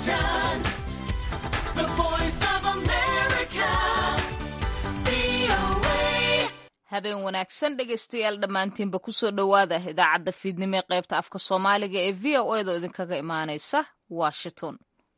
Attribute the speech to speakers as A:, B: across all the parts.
A: Washington, the voice of America, VOA.
B: habeen wanaagsan dhegaystayaal dhammaantiinba kusoo dhowaada idaacadda fiidnimo ee qaybta afka soomaaliga ee v o edo idinkaga imaanaysa washington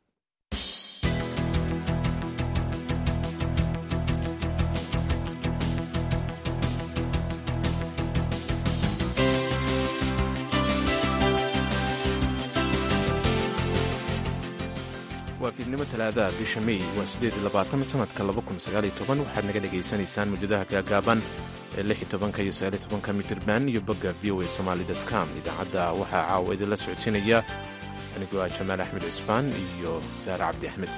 C: waa fiidnimo talaadaha bisha mey waa siddeed iyo labaatan sanadka laba kun sagaal iyo toban waxaad naga dhagaysanaysaan mawjadaha gaagaaban ee lix iyo tobanka iyo sagaal iyo tobanka mitirban iyo bogga v o a somaali dot com idaacadda waxaa caawa idinla socodsiinaya anigoo ah jamaal axmed cisbaan iyo saare cabdi axmed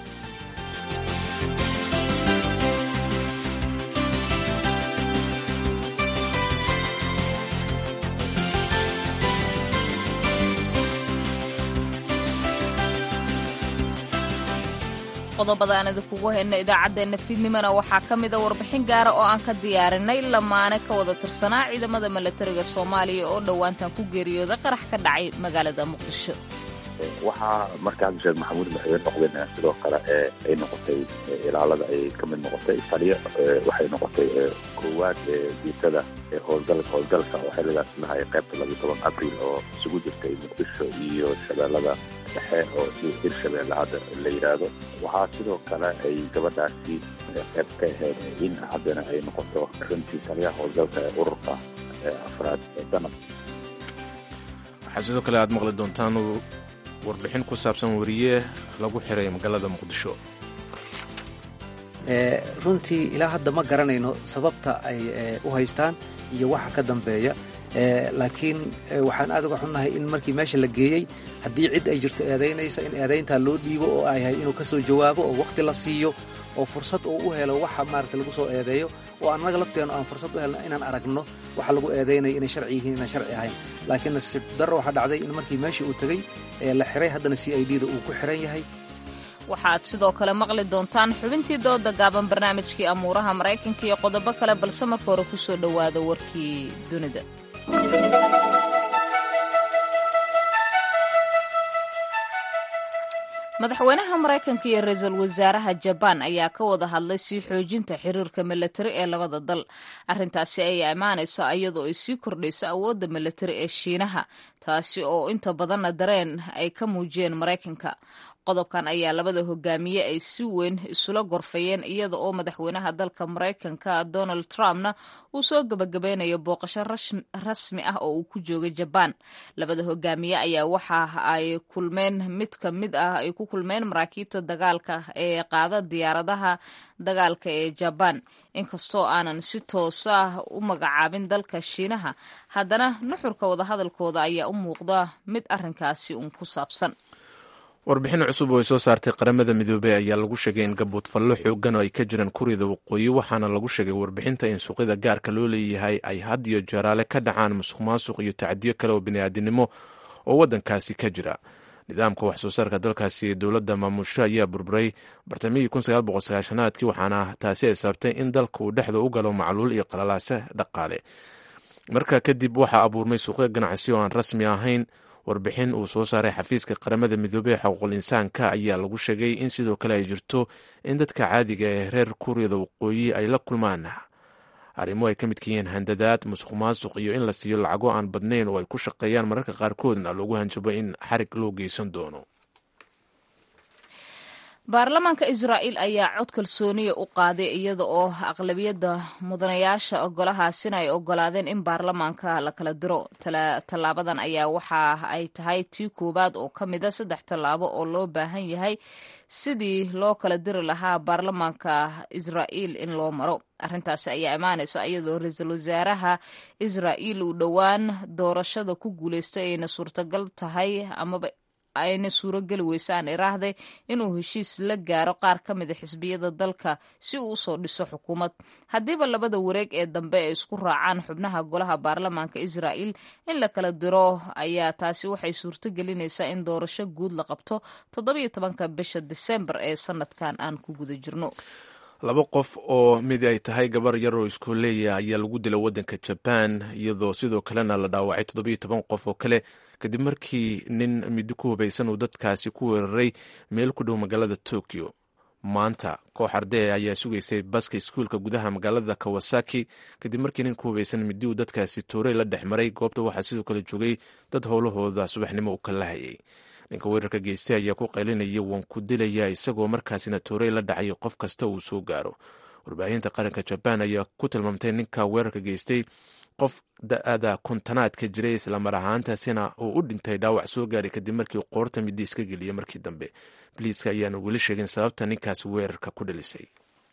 B: qodobada aan idinkugu hayna idaacaddeenna fiidnimona waxaa ka mida warbixin gaara oo aan ka diyaarinay lamaane ka wada tirsanaa ciidamada milatariga soomaaliya oo dhowaantan ku geeriyooday qarax ka dhacay magaalada muqdisho
D: waxaa markaa sheekh maxamuud madaxweyne noqdeen sidoo kale ee ay noqotay ilaalada ay ka mid noqotay taliyo waxay noqotay koowaad ee guutada ee howlgal howlgalka oo xiligaas lahay qaybta labiyo toban abril oo isugu jirtay muqdisho iyo shabeellada dhexe oo hirshabeelle hadda la yidhaahdo waxaa sidoo kale ay gabadhaasi qayb ka ahayd in haddana ay noqoto runtii taliyaha howlgalka ee ururka afraad ee sanad
C: waxaa sidoo kale aad maqli doontaan warbixin ku saabsan wariye lagu xiray magaalada muqdisho
E: runtii ilaa hadda ma garanayno sababta ay u haystaan iyo waxa ka dambeeya laakiin waxaan aad uga xunnahay in markii meesha la geeyey haddii cid ay jirto eedaynaysa in eedayntaa loo dhiibo oo ay yahay inuu ka soo jawaabo oo wakhti la siiyo oo fursad uu u helo waxa maarata lagu soo eedeeyo oo annaga lafteennu aan fursad u helno inaan aragno waxa lagu eedaynaya inay sharci yihiin inaan sharci ahayn laakiin nasiib darro waxaa dhacday in markii meeshii uu tegey ee la xiray haddana c i d da uu ku xiran yahay
B: waxaad sidoo kale maqli doontaan xubintii dooda gaaban barnaamijkii amuuraha maraykanka iyo qodobo kale balse marka hore kusoo dhowaada warkii dunida madaxweynaha maraykanka iyo ra-iisul wasaaraha jabaan ayaa ka wada hadlay sii xoojinta xiriirka milatari ee labada dal arrintaasi ayaa imaanayso iyadoo ay sii kordhayso awoodda milatari ee shiinaha taasi oo inta badanna dareen ay ka muujiyeen maraykanka qodobkan ayaa labada hogaamiye ay si weyn isula gorfayeen iyada oo madaxweynaha dalka maraykanka donald trumpna uu soo gebagabeynayo booqasho rasmi ah oo uu ku joogay jabaan labada hogaamiye ayaa waxa ay kulmeen mid ka mid ah ay ku kulmeen maraakiibta dagaalka ee qaada diyaaradaha dagaalka ee jabaan inkastoo aanan si toos ah u magacaabin dalka shiinaha haddana nuxurka wadahadalkooda ayaa u muuqda mid arrinkaasi uun ku saabsan
C: warbixin cusub oo ay soo saartay qaramada midoobey ayaa lagu sheegay in gaboodfallo xoogan oo ay ka jiraan kuryada waqooyi waxaana lagu sheegay warbixinta in suuqyada gaarka loo leeyahay ay had iyo jeeraale ka dhacaan musuq maasuq iyo tacdiyo kale oo bini'aadinimo oo waddankaasi ka jira nidaamka wax soo saarka dalkaasi ee dowladda maamusho ayaa burburay bartamihii aadkii waxaana taasi ay sababtay in dalka uu dhexda u galo macluul iyo qalalaase dhaqaale markaa kadib waxaa abuurmay suuqyo ganacsi oo aan rasmi ahayn warbixin uu soo saaray xafiiska qaramada midoobey ee xuquuqul insaanka ayaa lagu sheegay in sidoo kale ay jirto in dadka caadiga ee reer kuuriyada waqooyi ay la kulmaan arrimo ay ka midka yihiin handadaad musuq maasuq iyo in la siiyo lacago aan badnayn oo ay ku shaqeeyaan mararka qaarkoodna loogu hanjabo in xarig loo geysan doono
B: baarlamaanka israa'iil ayaa cod kalsooniya u qaaday iyada oo aqlabiyadda mudanayaasha golahaasina ay ogolaadeen in baarlamaanka la kala diro tallaabadan ayaa waxa ay tahay tii koowaad oo ka mida saddex tallaabo oo loo baahan yahay sidii loo kala diri lahaa baarlamaanka israa'iil in loo maro arrintaasi ayaa imaanaysa iyadoo ra-iisul wasaaraha israa'iil uu dhowaan doorashada ku guulaystay ayna suurtagal tahay amaba ayna suurogeli weysaan iraahday inuu heshiis la gaaro qaar ka mida xisbiyada dalka si uu usoo dhiso xukuumad haddiiba labada wareeg ee dambe ay isku raacaan xubnaha golaha baarlamaanka israa'iil in la kala diro ayaa taasi waxay suurto gelinaysaa in doorasho guud la qabto toddobiyo tobanka bisha disembar ee sanadkan aan ku guda jirno
C: laba qof oo mid ay tahay gabar yar oo iskooleeya ayaa lagu dila waddanka jabaan iyadoo sidoo kalena la dhaawacay toddobiyo toban qof oo kale kadib markii nin middo ku hubaysan uu dadkaasi ku weeraray meel ku dhow magaalada tokyo maanta koox ardee ayaa sugaysay baska iskuulka gudaha magaalada kawasaki kadib markii nin ku hubaysan middi uu dadkaasi toorey la dhex maray goobta waxaa sidoo kale joogay dad howlahooda subaxnimo u kala hayay ninka weerarka geystay ayaa ku qaylinaya waan ku dilaya isagoo markaasina toorey la dhacay qof kasta uu soo gaaro warbaahinta qaranka jabaan ayaa ku tilmaamtay ninka weerarka geystay qof da-ada kontanaadka jiray islamar ahaantaasina uu u dhintay dhaawac soo gaaray kadib markii qoorta midi iska geliyay markii dambe biliiska ayaana weli sheegin sababta ninkaasi weerarka ku dhalisay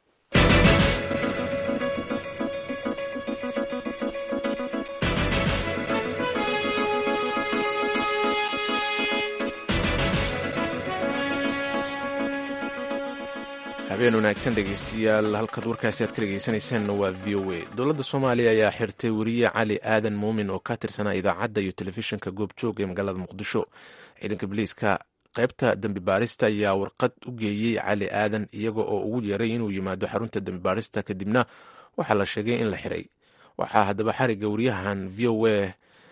C: habeen wanaagsan dhegeystayaal halkaad warkaasi aad ka dhegeysaneyseen waa v o a dowladda soomaaliya ayaa xirtay weriye cali aadan muumin oo ka tirsanaa idaacadda iyo telefishinka goobjoog ee magaalada muqdisho ciidanka biliiska qaybta dembi baarista ayaa warqad u geeyey cali aadan iyaga oo ugu yeeray inuu yimaado xarunta dembi baarista kadibna waxaa la sheegay in la xiray waxaa haddaba xariga wariyahan v o a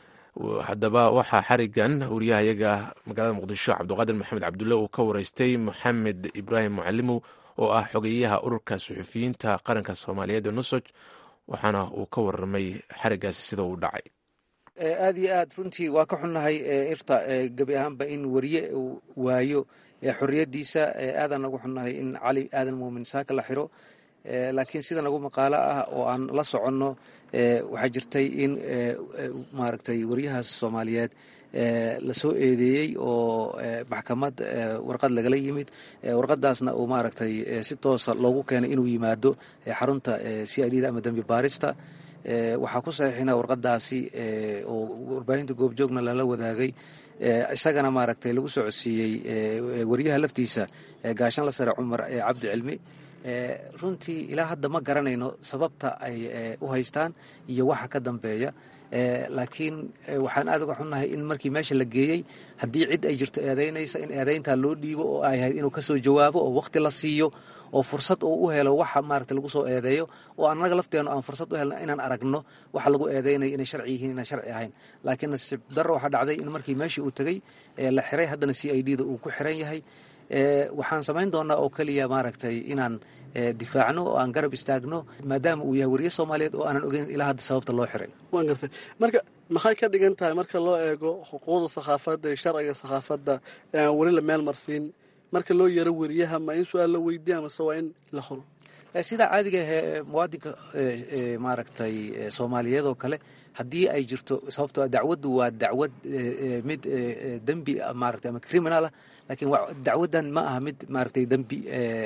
C: haddaba waxaa xarigan wariyahayaga magaalada muqdisho cabdiqaadir maxamed cabdulle uu ka wareystay maxamed ibraahim mucalimow oo ah xogeyaha ururka suxufiyiinta qaranka soomaaliyeed ee nusoj waxaana uu ka warramay xarigaasi sida uu dhacay
E: aad iyo aad runtii waa ka xunnahay irta gebi ahaanba in wariye uu waayo xorriyaddiisa aadaan nagu xunnahay in cali aadan muumin saaka la xiro laakiin sida nagu maqaalo ah oo aan la soconno waxaa jirtay in maaragtay wariyahaas soomaaliyeed la soo eedeeyey oo maxkamad warqad lagala yimid warqadaasna uu maaragtay si toosa loogu keenay inuu yimaado xarunta c i d da ama dembi baarista waxaa ku saxiixina warqadaasi oo warbaahinta goobjoogna lala wadaagay isagana maaragtay lagu soo codsiiyey wariyaha laftiisa gaashanla sare cumar cabdi cilmi runtii ilaa hadda ma garanayno sababta ay u haystaan iyo waxa ka dambeeya laakiin waxaan aad uga xunnahay in markii meesha la geeyey haddii cid ay jirto eedaynaysa in eedayntaa loo dhiibo oo ay ahayd inuu kasoo jawaabo oo waqti la siiyo oo fursad uu u helo waxa maaragta lagu soo eedeeyo oo annaga lafteenu aan fursad u helno inaan aragno waxa lagu eedeynayo inay sharci yihiin inaan sharci ahayn laakiin nasiib darro waxaa dhacday in markii meeshii uu tegey la xiray haddana c i d da uu ku xiran yahay waxaan samayn doonaa oo keliya maaragtay inaan difaacno oo aan garab istaagno maadaama uu yahay wariye soomaaliyeed oo aanan ogeyn ilaa hadda sababta loo xiray
F: waan gartay marka maxay ka dhigan tahay marka loo eego xuquuqda sakhaafadda iyo sharciga sakhaafadda ee aan weli la meel marsiin marka loo yaro weriyaha ma in su-aal la weydiiya amase waa in la horo
E: sidaa caadiga ahee muwaadinka maaragtay soomaaliyeed oo kale haddii ay jirto sababtoo dacwaddu waa dacwad mid dembi maaragtay ama criminal ah laakiin dacwaddan ma aha mid maaragtay dembi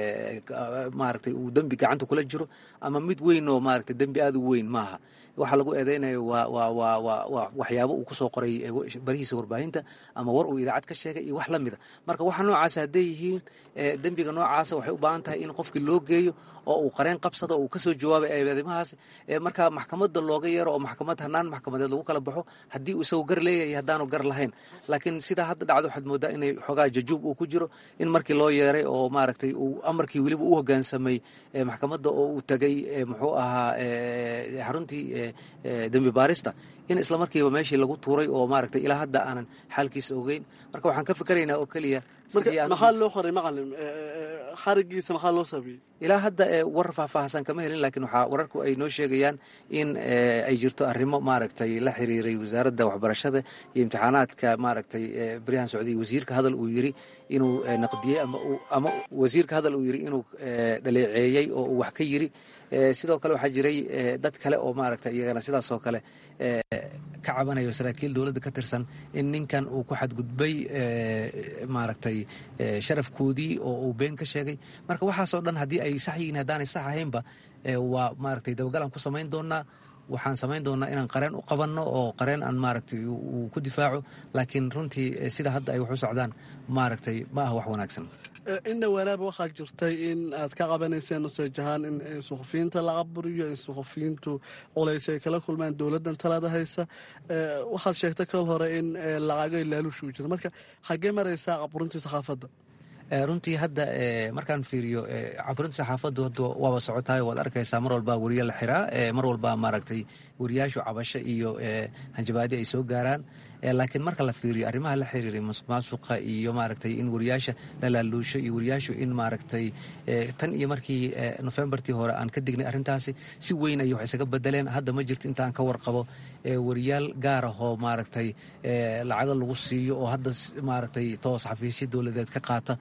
E: maaragtay uu dembi gacanta kula jiro ama mid weyn oo maaragtay dembi aada u weyn maaha waxaa lagu eedeynayo waa waa waa waa waa waxyaabo uu kusoo qoray barihiisa warbaahinta ama war uu idaacad ka sheegay iyo wax la mida marka waxa noocaasa hadday yihiin dembiga noocaasa waxay u baahan tahay in qofkii loo geeyo oo uu qareen qabsado oo uu kasoo jawaabay eedeymahaas marka maxkamadda looga yeero oo maxkamad hanaan maxkamadeed lagu kala baxo haddii uu isagu gar leeyahay haddaanu gar lahayn laakiin sidaa hadda dhacdo waxaad moodaa inay xoogaa jajuub uu ku jiro in markii loo yeeray oo maaragtay uu amarkii weliba u hoggaansamay maxkamadda oo uu tegay muxuu ahaa xaruntii dembi baarista in isla markiiba meeshii lagu tuuray oo maaragtay ilaa hadda aanan xaalkiisa ogeyn marka waxaan ka fikeraynaa oo keliya
F: marka maxaa loo qoray macalin xarigiisa maxaa loo saabiyey
E: ilaa hadda war faahfaahsan kama helin laakiin waxaa wararku ay noo sheegayaan in ay jirto arrimo maaragtay la xiriiray wasaaradda waxbarashada iyo imtixaanaadka maaragtay baryahan socday wasiirka hadal uu yiri inuu naqdiyey ama wasiirka hadal uu yiri inuu dhaleeceeyey oo uu wax ka yiri sidoo kale waxaa jiray dad kale oo maaragtay iyagana sidaas oo kale ka cabanayo saraakiil dowladda ka tirsan in ninkan uu ku xadgudbay maaragtay sharafkoodii oo uu been ka sheegay marka waxaasoo dhan haddii ay sax yihiin haddaanay sax ahaynba waa maaragtay dabagalaan ku samayn doonaa waxaan samayn doonaa inaan qareen u qabanno oo qareen aan maaragtay uu ku difaaco laakiin runtii sida hadda ay wax u socdaan maaragtay ma ah wax wanaagsan
F: inna walaaba waxaa jirtay in aad ka qabanayseen nusaj ahaan in suxufiyiinta la caburiyo in suxufiyiintu culays ay kala kulmaan dowladdan talada haysa waxaad sheegtay kal hore in lacagay laaluush uu jira marka xaggee maraysaa caburintii sakhaafadda
E: runtii hadda markaan fiiriyo caburinta saxaafaddu hadda waaba socotaay waad arkaysaa mar walbaa weriye la xiraa mar walbaa maaragtay weriyaashu cabasho iyo hanjabaadi ay soo gaaraan laakiin marka la fiiriyo arrimaha la xiriiray masuq maasuqa iyo maaragtay in weriyaasha la laaluusho iyo weriyaashu in maaragtay tan iyo markii nofembartii hore aan ka dignay arrintaasi si weyn ayay wax isaga bedeleen hadda ma jirto intaan ka warqabo weriyaal gaar ahoo maaragtay lacago lagu siiyo oo hadda maaragtay toos xafiisyo dowladeed ka qaata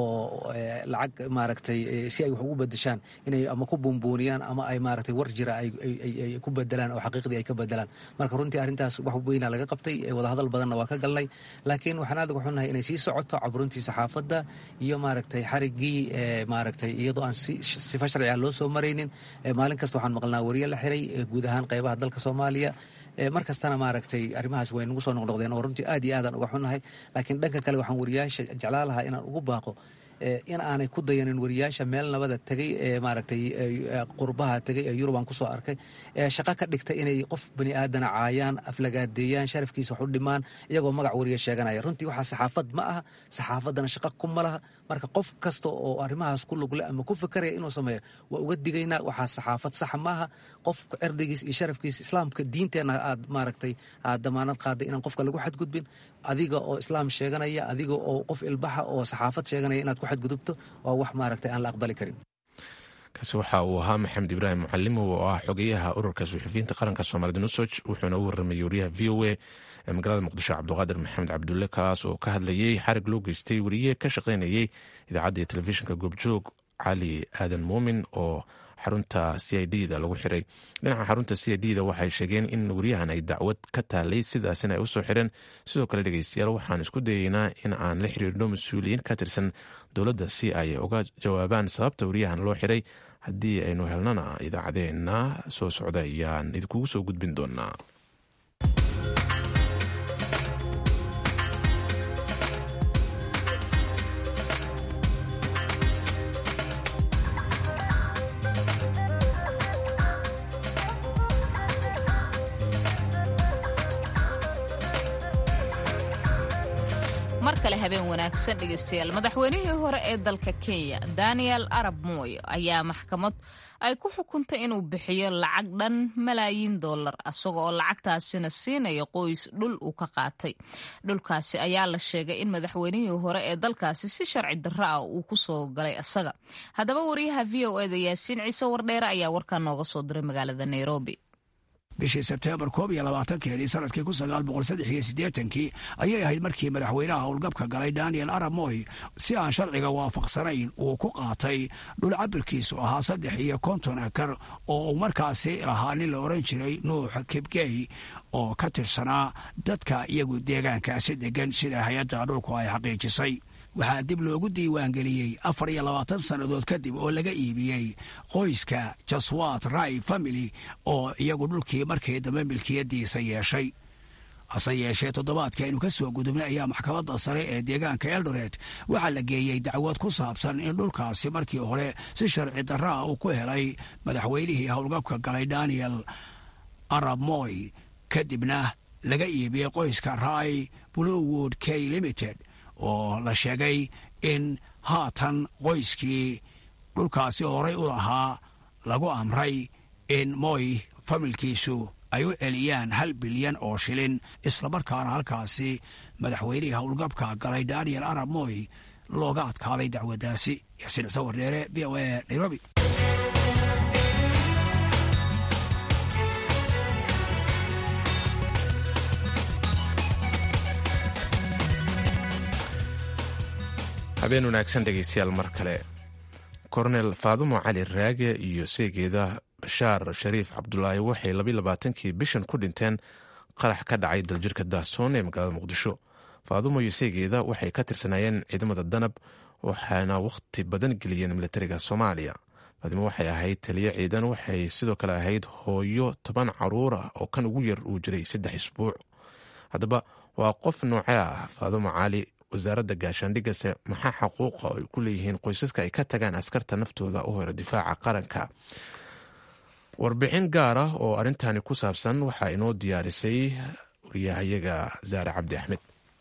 E: oo lacag maaragtay si ay wax ugu bedeshaan inay ama ku buunbuuniyaan ama ay maaragtay war jira ay ku bedelaan oo xaqiiqdii ay ka bedelaan marka runtii arrintaas wax weynaa laga qabtay wadahadal badanna waa ka galnay laakiin waxaan aad uga xunnahay inay sii socoto caburuntii saxaafadda iyo maaragtay xariggii maaragtay iyadoo aan sifa sharciga loo soo maraynin maalin kasta waxaan maqlnaa wariye la xiray guud ahaan qaybaha dalka soomaaliya mar kastana maaragtay arrimahaas way nagu soo noqnoqdeen oo runtii aad iyo aadaan uga xunnahay laakiin dhanka kale waxaan wariyaasha jeclaa lahaa inaan ugu baaqo in aanay ku dayanin wariyaasha meel nabada tegay ee maaragtay qurbaha tegay ee yurub aan kusoo arkay ee shaqo ka dhigta inay qof bani aadana caayaan aflagaadeeyaan sharafkiisa wax u dhimaan iyagoo magac wariya sheeganaya runtii waxaa saxaafad ma aha saxaafaddana shaqo kuma laha marka qof kasta oo arrimahaas ku lugle ama ku fikaraya inuu sameeyo waa uga digaynaa waxaa saxaafad saxa maaha qof cirdigiis iyo sharafkiisa islaamka diinteenna aad maaragtay aad damaanad qaaday inaan qofka lagu xadgudbin adiga oo islaam sheeganaya adiga oo qof ilbaxa oo saxaafad sheeganaya inaad ku xadgudubto waa wax maaragtay aan la aqbali karin
C: kaasi waxa uu ahaa maxamed ibraahim mucalimow oo ah xogeyaha ururka suxufiyiinta qaranka soomaalida nusoj wuxuuna u warramayay wariyaha v o a ee magaalada muqdisho cabdiqaadir maxamed cabdulle kaas oo ka hadlayay xarig loo geystay wariye ka shaqaynayay idaacadda iyo telefishinka goobjoog cali aadan muumin oo xarunta c i d da lagu xiray dhinaca xarunta c i d da waxay sheegeen in wariyahan ay dacwad ka taalay sidaasina ay usoo xireen sidoo kale dhegeystayaal waxaan isku dayeynaa in aan la xiriirno mas-uuliyiin ka tirsan dowladda si ay uga jawaabaan sababta wariyahan loo xiray haddii aynu helnana idaacadeena soo socda ayaan idinkugu soo gudbin doonaa
B: mar kale habeen wanaagsan dhegeystayaal madaxweynihii hore ee dalka kenya daniel arab moy ayaa maxkamad ay ku xukuntay inuu bixiyo lacag dhan malaayiin dollar isaga oo lacagtaasina siinaya qoys dhul uu ka qaatay dhulkaasi ayaa la sheegay in madaxweynihii hore ee dalkaasi si sharci darro ah uu ku soo galay isaga haddaba wariyaha v o eda yaasiin ciise wardheere ayaa warkaa nooga soo diray magaalada nairobi
G: bishii sebteembar koob iyo labaatankeedii sanadkii kun sagaal boqol saddex iyo siddeetankii ayay ahayd markii madaxweynaha howlgabka galay daniel arab moy si aan sharciga waafaqsanayn uu ku qaatay dhul cabirkiisu ahaa saddex iyo konton akar oo uu markaasi lahaa nin la odhan jiray nuux kibgey oo ka tirsanaa dadka iyagu deegaankaasi deggan sida hay-adda dhulku ay xaqiijisay waxaa dib loogu diiwaangeliyey afar iyo labaatan sannadood kadib oo laga iibiyey qoyska jaswat rai family oo iyagu dhulkii markii dambe milkiyadiisa yeeshay hase yeeshee toddobaadkii aynu ka soo gudubnay ayaa maxkamadda sare ee deegaanka eldoret waxaa la geeyey dacwad ku saabsan in dhulkaasi markii hore si sharci darra ah uu ku helay madaxweynihii howlgabka galay daniel arab moy kadibna laga iibiyey qoyska rai bluewood k limited oo la sheegay in haatan qoyskii dhulkaasi horay u lahaa lagu amray in moy familkiisu ay u celiyaan hal bilyan oo shilin islamarkaana halkaasi madaxweynihii howlgabka galay daniel arab moy looga adkaaday dacwaddaasi yaasiin cise wardheere v o a nairobi
C: habeen wanaagsan dhegeystayaal mar kale kornel faadumo cali raage iyo seegeeda bashaar shariif cabdulaahi waxay labayilabaatankii bishan ku dhinteen qarax ka dhacay daljirka daasoon ee magaalada muqdisho faadumo iyo seegeeda waxay ka tirsanaayeen ciidamada danab waxaana wakhti badan geliyeen militariga soomaaliya faadimo waxay ahayd taliyo ciidan waxay sidoo kale ahayd hooyo toban caruur ah oo kan ugu yar uu jiray saddex isbuuc haddaba waa qof noocee ah faadumo cali wasaaradda gaashaandhigase maxaa xaquuqa ay ku leeyihiin qoysaska ay ka tagaan askarta naftooda u hore difaaca qaranka warbixin gaar ah oo arrintani ku saabsan waxaa inoo diyaarisay wariyahayaga zaare cabdi axmed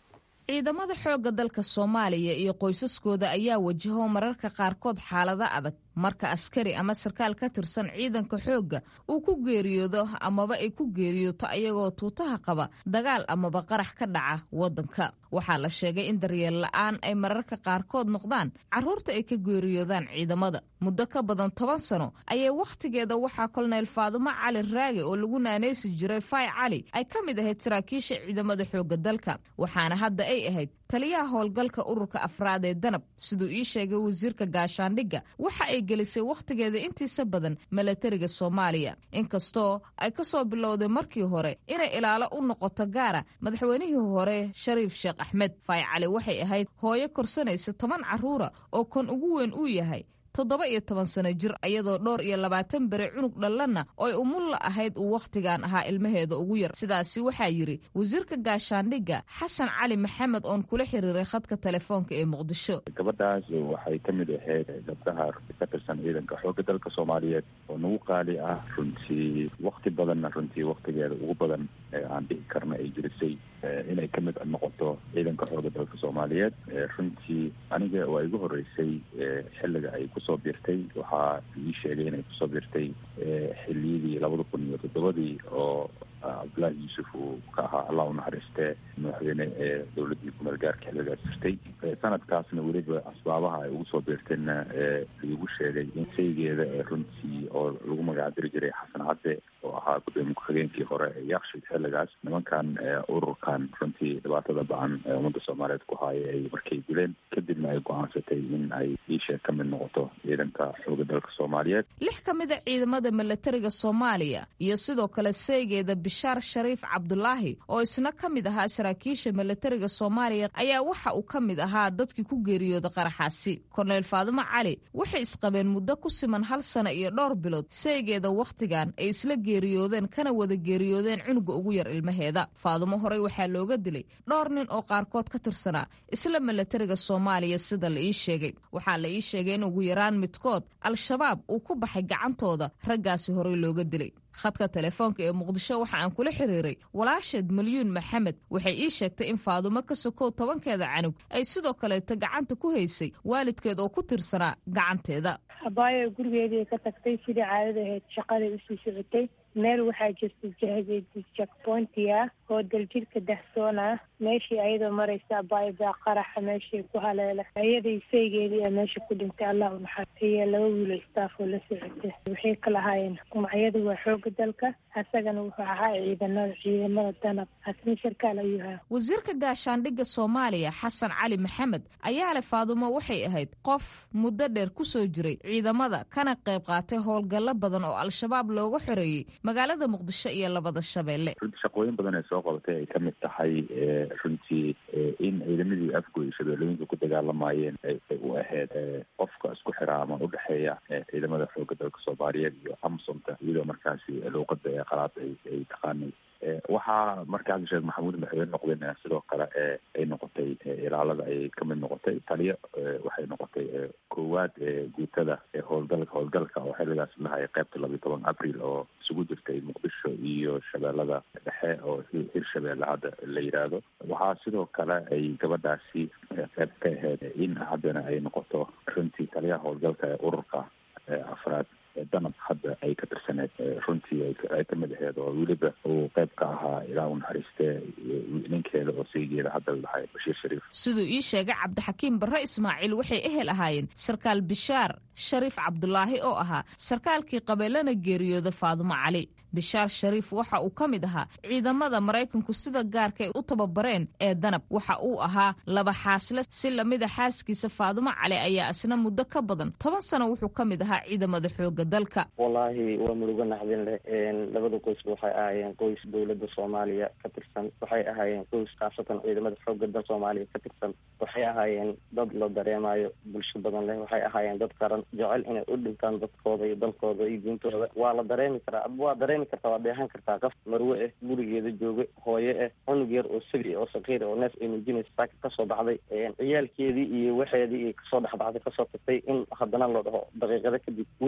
B: ciidamada xoogga dalka soomaaliya iyo qoysaskooda ayaa wajaho mararka qaarkood xaalado adag marka askari ama sarkaal ka tirsan ciidanka xoogga uu ku geeriyoodo amaba ay ku geeriyooto ayagoo tuutaha qaba dagaal amaba qarax ka dhaca waddanka waxaa la sheegay in daryeel la'aan ay mararka qaarkood noqdaan carruurta ay ka geeriyoodaan ciidamada muddo ka badan toban sano ayay wakhtigeeda waxaa kolonel faadumo cali raage oo lagu naanaysi jiray fay cali ay ka mid ahayd saraakiisha ciidamada xoogga dalka waxaana hadda ay ahayd taliyaha howlgalka ururka afraad ee danab siduu ii sheegay wasiirka gaashaandhigga waxa ay gelisay wakhtigeeda intiisa badan milatariga soomaaliya inkastoo ay ka soo bilowday markii hore inay ilaalo u noqoto gaara madaxweynihii hore shariif sheekh axmed fay cali waxay ahayd hooyo korsanaysa toban carruura oo kan ugu weyn uu yahay toddoba iyo toban sano jir iyadoo dhowr iyo labaatan bere cunug dhallanna oy umulla ahayd uu wakhtigan ahaa ilmaheeda ugu yar sidaasi waxaa yidhi wasiirka gaashaandhigga xasan cali maxamed oon kula xiriiray khadka telefoonka ee muqdisho
D: gabadhaas waxay ka mid ahayd gabdhaha ka tirsan ciidanka xoogga dalka soomaaliyeed oo nagu qaali ah runtii wakti badanna runtii waktigeeda ugu badan ee aan dhihi karna ay jirisay inay ka mid noqoto ciidanka xoogga dalka soomaaliyeed runtii aniga waa igu horeysay xilliga ay kusoo biirtay waxaa ii sheegay inay kusoo biirtay xiliyadii labada kun iyo toddobadii oo cabdullaahi yuusuf uu ka ahaa allah unaxariistee madaxweyne ee dowladdii kumeel gaarka xilligaas jirtay sanadkaasna weliba asbaabaha ay ugu soo biirtayna liigu sheegay in saygeeda runtii oo lagu magacdiri jiray xasan cadde oo ahaa gudoomiye ku-xigeenkii hore ee yakshid xilligaas nimankan ururkan runtii dhibaatada bacan ee ummadda soomaaliyeed ku haaya ay markay dileen kadibna ay go-aansatay in ay iisheeg ka mid noqoto ciidanka xooga dalka soomaaliyeed
B: lix ka mid a ciidamada milatariga soomaaliya iyo sidoo kale seegeeda bishaar shariif cabdulaahi oo isna ka mid ahaa saraakiisha milatariga soomaaliya ayaa waxa uu ka mid ahaa dadkii ku geeriyooda qaraxaasi korneyl faadumo cali waxay isqabeen muddo ku siman hal sano iyo dhowr bilood seegeeda wakhtigan ay isla geeriyoodeen kana wada geeriyoodeen cunuga ugu yar ilmaheeda faadumo horey waxaa looga dilay dhowr nin oo qaarkood ka tirsanaa isla milatariga soomaaliya sida la ii sheegay waxaa la ii sheegay in ugu yaraan midkood al-shabaab uu ku baxay gacantooda raggaasi horey looga dilay khadka telefoonka ee muqdisho waxa aan kula xiriiray walaasheed malyuun maxamed waxay ii sheegtay in faadumo ka sokow tobankeeda canug ay sidoo kaleeta gacanta ku haysay waalidkeed oo ku tirsanaa gacanteeda
H: abaayo gurigeedii ka tagtay sidii caadada ahayd shaqaday usii socotay meel waxaa jirta jakpointia oo daljirka dahsoon ah meeshii ayadoo maraysa abaayo baa qaraxa meeshii ku haleela ayadai saygeedii a meesha ku dhintay allah u naxar iyo laba wiilo staaf oo la socota waxay kala ahaayeen magacyadu waa xooga dalka asagana wuxuu ahaa ciidanada ciidamada danab asna sarkaal ayuu ahaa
B: wasiirka gaashaandhigga soomaaliya xasan cali maxamed ayaa leh faadumo waxay ahayd qof muddo dheer ku soo jiray ciidamada kana qayb qaatay howlgallo badan oo al-shabaab looga xoreeyey magaalada muqdisho iyo labada shabeelle
D: runtii shaqooyin badan ee soo qabatay ay ka mid tahay runtii in ciidamadii afgo iyo shabeellooyinka ku dagaalamayeen ay u ahayd qofka isku xiraa ama udhexeeya ciidamada xooga dalka soomaaliyeed iyo amsomta iyadoo markaasi luuqada ee qalaad ay taqaanay waxaa markaas sheekh maxamuud madaxweyne noqdeen sidoo kale ay noqotay ilaalada ay ka mid noqotay taliyo waxay noqotay koowaad guutada howlgalka howlgalka oo xilligaas lahay qeybta labiyo toban abril oo isugu jirtay muqdisho iyo shabeellada dhexe oo hirshabeelle hadda la yidhaahdo waxaa sidoo kale ay gabadhaasi qeyb ka ahayd in haddana ay noqoto runtii taliyaha howlgalka ee ururka afraad danab hadda ay ka tirsaneed runtii ay ka mid aheed oo weliba uu qayb ka ahaa ilaa u naxariistee ninkeeda oo saygeeda hadda la dhahay bashiir shariif
B: siduu ii sheegay cabdixakiim barre ismaaciil waxay ehel ahaayeen sarkaal bishaar shariif cabdulaahi oo ahaa sarkaalkii qabeelana geeriyooda faadumo cali bishaar shariif waxa uu ka mid ahaa ciidamada maraykanku sida gaarka ay u tababareen ee danab waxa uu ahaa laba xaasle si lamida xaaskiisa faadumo cali ayaa isna muddo ka badan toban sano wuxuu ka mid ahaa ciidamada xooga dalka
I: wallaahi waa murugo naxdin leh labada qoysba waxay ahaayeen qoys dowladda soomaaliya ka tirsan waxay ahaayeen qoys khaasatan ciidamada xooga dal soomaaliya ka tirsan waxay ahaayeen dad la dareemayo bulsho badan leh waxay ahaayeen dad qaran jecel inay u dhintaan dadkooda iyo dalkooda iyo diintooda waa la dareemi karaa waa dareemi kartaa waa dheehan kartaa qof marwe ah gurigeeda jooga hooye ah cunug yar oo sabi oo sakiir oo neef ay nuujinaysa saaka kasoo baxday ciyaalkeedii iyo waxeedii iyo kasoo dhexbaxday kasoo tagtay in haddana la dhaho daqiiqado kadib way geeriyo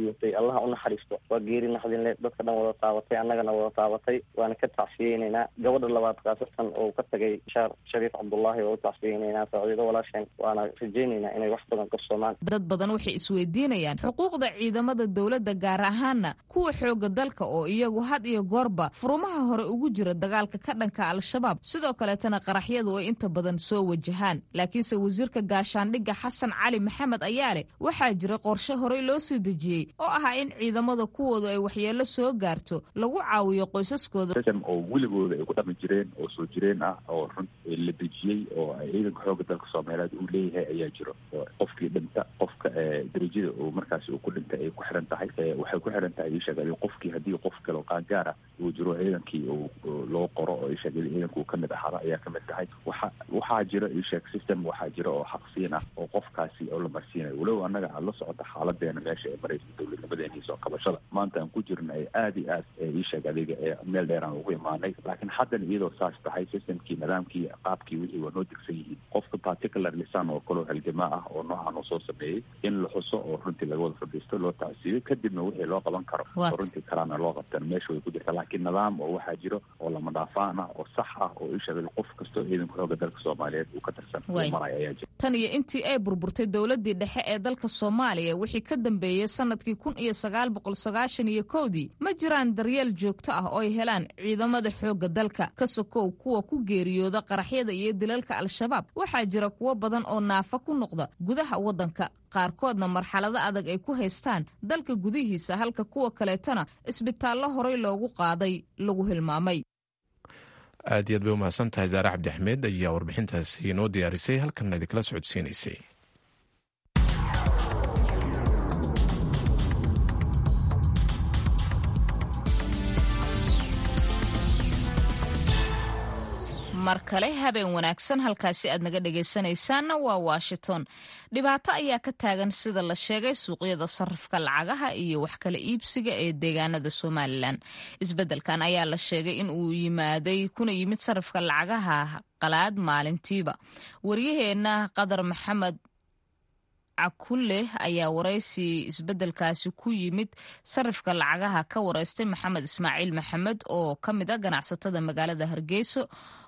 I: geeriyootay allaha u naxariisto waa geeri naxdinle dadka dhan wada taabatay annagana wada taabatay waana ka tacsiyeyneynaa gabadha labaad khaasatan oo ka tagay shaar shariif cabdullaahi waa u tacsiyeyneynaa saaciido walaasheen waana rajeyneynaa inay wax badan qabsoomaan
B: dad badan waxay isweydiinayaan xuquuqda ciidamada dowladda gaar ahaana kuwa xooga dalka oo iyagu had iyo goorba furumaha hore ugu jira dagaalka ka dhanka al-shabaab sidoo kaleetana qaraxyadu ay inta badan soo wajahaan laakiinse wasiirka gaashaandhigga xasan cali maxamed ayaa leh waxaa jira qorshe horey loo soo dejiyey oo ahaa in ciidamada kuwoodu ay waxyeello soo gaarto lagu caawiyo qoysaskooda
D: system oo weligooda ay ku dhaqmi jireen oo soo jireen ah oo run la dejiyey oo ciidanka xooga dalka soomaaliyeed uu leeyahay ayaa jiro oo qofkii dhinta qofka darajada uu markaasi uu ku dhintay ay ku xiran tahay waxay ku xiran tahay isheegay qofkii haddii qof kale oo qaangaar ah uu jiro ciidankii uu loo qoro oo isheegay ciidanka uu kamid ahaada ayaa kamid tahay waxa waxaa jiro isheeg system waxaa jira oo xaqsiin ah oo qofkaasi oo la marsiinayo walow annaga aad la socota xaaladeena meesha ee maraysa dowladnimadeena iyo soo qabashada maanta aan ku jirna ay aada iyo aad isheeg adiga ee meel dheer aan ugu imaanay laakiin haddana iyadoo saas tahay systemkii nidaamkii qaabkii wixii waa noo degsan yihiin qofka particular lisan oo kaleo halgamaa ah oo noocan oo soo sameeyey in la xuso oo runtii laga wada fadhiisto loo tacsiiyo kadibna wixii loo qaban karo oo runtii kalaana loo qabtan meesha way ku jirta laakiin nidaam oo waxaa jiro oo lama dhaafaan ah oo sax ah oo isheegay qof kastoo ciidanka xooga dalka soomaaliyeed uu ka tirsan uu maraya ayaa jira
B: tan iyo intii ay burburtay dowladii dhexe ee dalka soomaaliya wixii ka dambeeyey sanadkii kun iyo sagaal boqol sagaashan iyo kowdii ma jiraan daryeel joogto ah oo ay helaan ciidamada xoogga dalka ka sokow kuwa ku geeriyooda qaraxyada iyo dilalka al-shabaab waxaa jira kuwo badan oo naafa ku noqda gudaha waddanka qaarkoodna marxalado adag ay ku haystaan dalka gudihiisa halka kuwa kaleetana isbitaallo horey loogu qaaday lagu hilmaamay
C: aad iyo aad bay u mahadsan tahay zaare cabdi axmed ayaa warbixintaasi inoo diyaarisay halkanna idinkala socodsiinaysay
B: mar kale habeen wanaagsan halkaasi aad naga dhegaysanaysaanna waa washington dhibaato ayaa ka taagan sida la sheegay suuqyada sarifka lacagaha iyo wax kala iibsiga ee deegaanada somalilan isbeddelkan ayaa la sheegay in uu yimaaday kuna yimid sarifka lacagaha qalaad maalintiiba waryaheena qadar maxamed cakulle ayaa waraysi isbeddelkaasi ku yimid sarifka lacagaha ka wareystay maxamed ismaaciil maxamed oo ka mid a ganacsatada magaalada hargeysa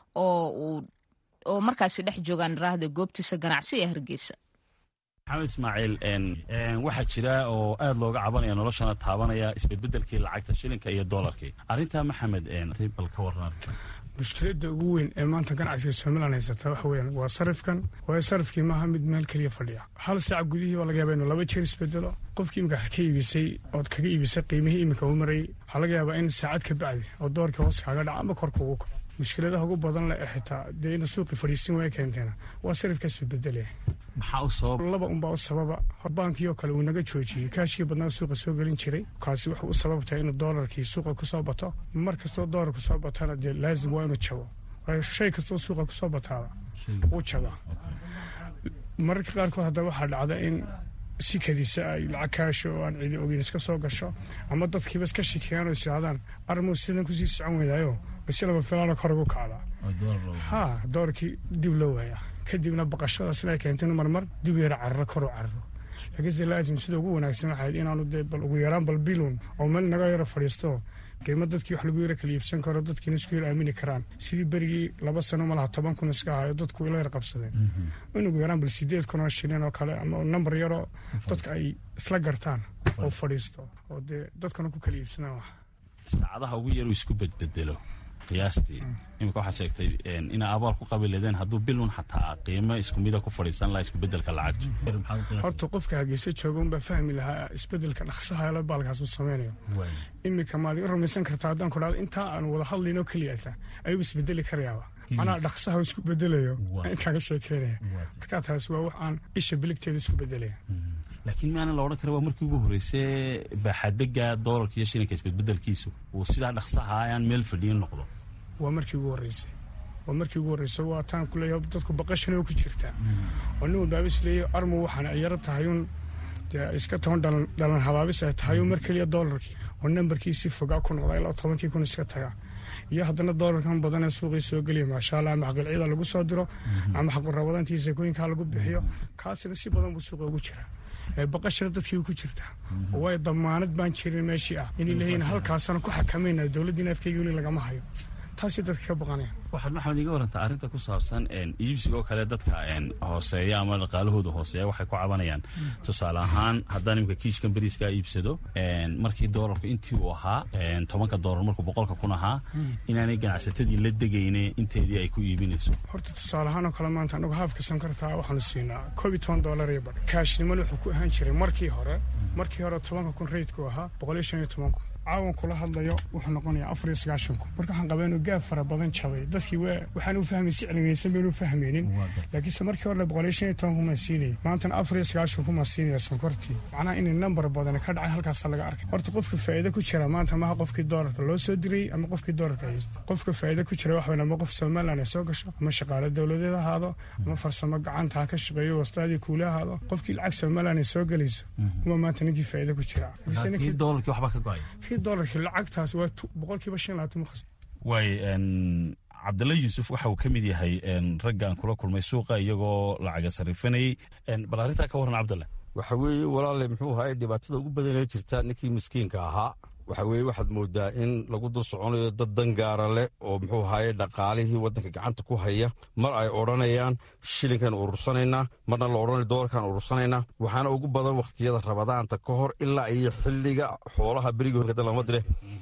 B: oo markaasi dhex joogaan raahda goobtiisa ganacsi ee hargeysa
J: maxamed ismaaciil waxaa jira oo aad looga cabanaya noloshana taabanaya isbedbedelkii lacagta shilinka iyo doolarkii arrintaa maxamed bal ka waran
K: mushkiladda ugu weyn ee maanta ganacsiga somalilan haysata waxa weyaan waa sarifkan waayo sarifkii maaha mid meel keliya fadhiya hal saac gudihii baa laga yaaba inuu laba jeer isbedelo qofkii imika ka iibisay ood kaga iibisay qiimihii imika uu marayay waxaa laga yaabaa in saacad ka bacdi oo doorkii hoos kaaga dhaca ama korka ugu kaco mushkiladaha ugu badan leh ee xitaa dee ina suuqii fadhiisin waaya keenteena waa sarifkaas isbedelaya
J: maxaa u sabab
K: laba unbaa u sababa horbaankii oo kale uu naga joojiyey kaashkii badnaa suuqa soo gelin jiray kaasi wuxuu u sababtahay inuu doolarkii suuqa kusoo bato mar kastoo doolar kusoo batana dee laazim waa inuu jabo waayo shay kastoo suuqa kusoo bataaba wuu jabaa mararka qaarkood haddaba waxaa dhacda in si kadiisa ay lacag kaasho oo aan cidi ogeyn iska soo gasho ama dadkiiba iska shikeeyaan oo is yidhahdaan armuu sidan kusii socon weydaayo si laba filaana kor ugu kacdaa ha doorkii dib loo waayaa kadibna baqashadaasna ay keentay inu marmar dib yara cararo kor u cararo laakiinse laazim sida ugu wanaagsan waxayd inaanu dee bal ugu yaraan bal bilun oo meel naga yaro fadhiisto qiimo dadkii wax lagu yara kala iibsan karo dadkiina isku yar aamini karaan sidii berigii laba sano malaha toban kun iska ahayo dadku ila yar qabsadeen in ugu yaraan bal sideed kun oo shilin oo kale ama nambar yaroo dadka ay isla gartaan oo fadhiisto oo dee dadkana ku kala iibsadaan wax
J: saacadaha ugu yaru isku bedbedelo qiyaastii iminka waxaad sheegtay inaa abaal ku qabi leedeen hadduu bilun xataa qiimo isku mida ku fadhiisan lahaa iskubedelka lacagtu
K: horta qofka hargeysa jooga unbaa fahmi lahaa isbedelka dhaqsaha la baalkaas uu sameynayo iminka maad iga rumaysan kartaa haddaan ku dhahdo intaa aan wada hadlaynoo keliyata ayuu isbedeli karayaaba macnaha dhaqsaha isku bedelayo inkaaga sheekeynaya markaa taasi waa wax aan isha biligteeda isku bedelaya
J: laakiin maana la odhan kara waa markii ugu horreysay baaxadega doolarka iyo shilinka isbedbedelkiisu uu sidaa dhaqsaha ayaan meel fadhiyin noqdo
K: waa markii ugu horreysay waa markii ugu horreysay waa taan ku leeyahay dadku baqashana ku jirtaa oo nin walbaaba is leeyahay armu waxaana ay yaro tahay un dee iska toban dhalan dhalan habaabis ay tahay un mar keliya doolarkii oo nambarkii si fogaa ku noqda ilaa tobankii kun iska tagaa iyo haddana doolarkan badan ee suuqii soo geliya maasha allah ama xaqilcida lagu soo diro ama xaqurawadantii sakooyinkaa lagu bixiyo kaasina si badan buu suuqa ugu jiraa baqashana dadkii ku jirtaa way damaanad baan jirin meeshii ah inay leeyihin halkaasana ku xakamaynayo dowladdiina afkeyga weli lagama hayo taasay dadka ka baqanayaan
J: waxaad maxamed iga warantaa arrinta ku saabsan iibsiga oo kale dadka hooseeya ama dhaqaalahooda hooseeya waxay ku cabanayaan tusaale ahaan haddaan imika kiishkan beriiskaa iibsado markii doolarku intii uu ahaa tobanka doolar markuu boqolka kun ahaa inaanay ganacsatadii la degayne inteedii ay ku iibinayso
K: horta tusaale ahaan oo kale maanta anagu haafka sankartaa waxaanu siinaa koob iyo toban doolar iyo badh kaashnimana wuxuu ku ahaan jiray markii hore markii hore tobanka kun reydku ahaa boqol iyo shan iyo toban kun caawan kula hadlayo wuxuu noqonayaa afar iyo sagaashan kun marka waxaan qabaa inuu gaab fara badan jabay dadkii waa waxaan u fahmay si cilmiyeysan baynu fahmaynin laakiinse markii hore boqol iyo shan iyo toban kun maan siinayay maantana afar iyo sagaashan kun maan siinaya sonkortii macnaha inay nambar badan ka dhacay halkaasaa laga arkay horta qofka faa'iido ku jira maanta maha qofkii doolarka loo soo dirayy ama qofkii doolarka haysta qofka faa'iido ku jira wax weyn ama qof somaliland ay soo gasho ama shaqaale dowladeed ahaado ama farsamo gacanta ha ka shaqeeyo wastaadii kuule ahaado qofkii lacag somaliland ay soo gelayso uma maanta ninkii faa'iido ku jira
J: doolarkii waxba ka go-ay
K: dolarkii lacagtaas waa boqolkiiba shan labaatan mukhas
J: waay cabdalla yuusuf waxa uu ka mid yahay ragga aan kula kulmay suuqa iyagoo lacaga sarifanayey bal arrintaa ka warran cabdalle
L: waxa weeye walaale muxuu ahaay dhibaatada ugu badanee jirta ninkii miskiinka ahaa waxa weeye waxaad moodaa in lagu dul soconayo dad dangaara leh oo muxuu ahaye dhaqaalihii waddanka gacanta ku haya mar ay odhanayaan shilinkan urursanaynaa marna la odhanayo doolarkan urursanaynaa waxaana ugu badan wakhtiyada rabadaanta ka hor ilaa iyo xilliga xoolaha berigii horkada lama dire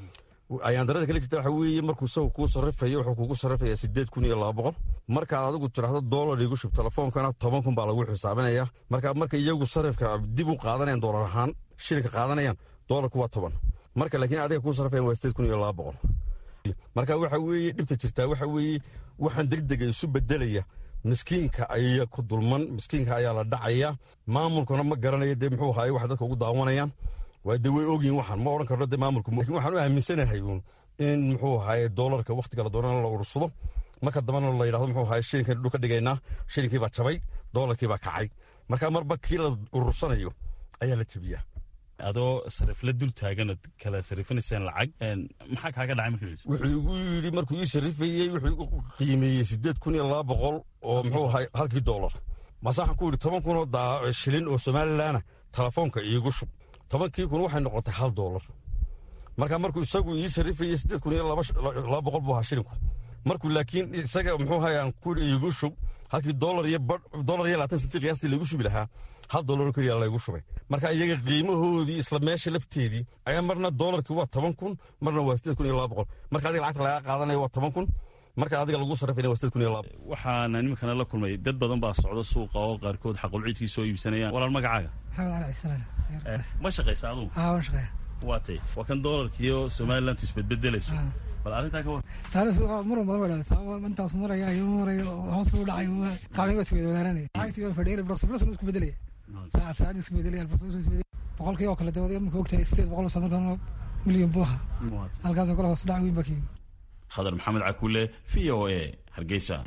L: ayaan darada kala jirta waxa weeye markuu isagu kuu sarrifayo wuxuu kugu sarrifayaa siddeed kun iyo laba boqol markaad adigu tidhaahdo doolar igu shub telefoonkana toban kun baa lagu xisaabinaya marka marka iyagu sarrifka dib u qaadanayaan doolar ahaan shilinka qaadanayaan doolarku waa toban marka laakiin adiga kuu sarrifayan waa siddeed kun iyo laba boqol marka waxa weeye dhibta jirtaa waxa weeye waxaan degdega isu bedelaya miskiinka ayaa ku dulman miskiinka ayaa la dhacaya maamulkuna ma garanayo dee muxuu ahaay waxa dadka ugu daawanayaan waa dee way ogyihin waxaan ma odhan karno dee maamulku lakin waxaan u aaminsanahay uun in muxuu ahaye doolarka wakhtiga la doonana la urursado marka dambana la yidhahdo muxuu ahaye shilinkan dhul ka dhigaynaa shilinkii baa jabay doolarkii baa kacay marka marba kii la urursanayo ayaa la jebiyaa
J: adoo sarifla dul taaganad kala sarifinayseen lacag maxaa kaaga dhacay markii
L: wuxuu igu yidhi markuu ii sarifayey wuxuu igu qiimeeyey siddeed kun iyo laba boqol oo muxuu ahay halkii doolar mase waxaan ku yidhi toban kun oo shilin oo somalilaana telefoonka iigu shub tobankii kun waxay noqotay hal doolar marka markuu isagu ii sarifayey siddeed kun iyo laba boqol buu ahaa shilinku markuu laakiin isaga muxuu ahay aan ku yidhi iigu shub halkii doolar iyo doolar iyo labaatan sentii qiyaastii laigu shubi lahaa hal doolaroo keliya laygu shubay marka iyaga qiimahoodii isla meesha lafteedii ayaa marna doolarkii waa toban kun marna waa siddeed kun iyo laba boqol marka adiga lacagta lagaa qaadanaya waa toban kun marka adiga lagu sarrifayna waa siddeed kun iyo laba
J: waxaana iminkana la kulmay dad badan baa socda suuqa oo qaarkood xaqulciidkii soo iibsanayaan walaal magacaaga
M: maxamed cali cislaan
J: ma shaqaysa adugu
M: haa waan shaqeeya
J: waa tay waa kan doolarkiiyo somalilantu isbedbedelayso bal arrintaa ka war
M: taariikh muran badan way dhalay intaas maraya iyo marayo hoos u dhacay qaabin waa isweyda wadaananaya lacagtii waa fadhiyay broksa broksa isku bedelaya saacad saacad isku bedelaya broksa isku bedelaya boqolkii oo kale dawad marka ogtahay sideed boqol oo markan milyan buuha halkaasoo kale hoos dhac weyn baa ka yimid
J: khadar maxamed cakuule v o a hargeysa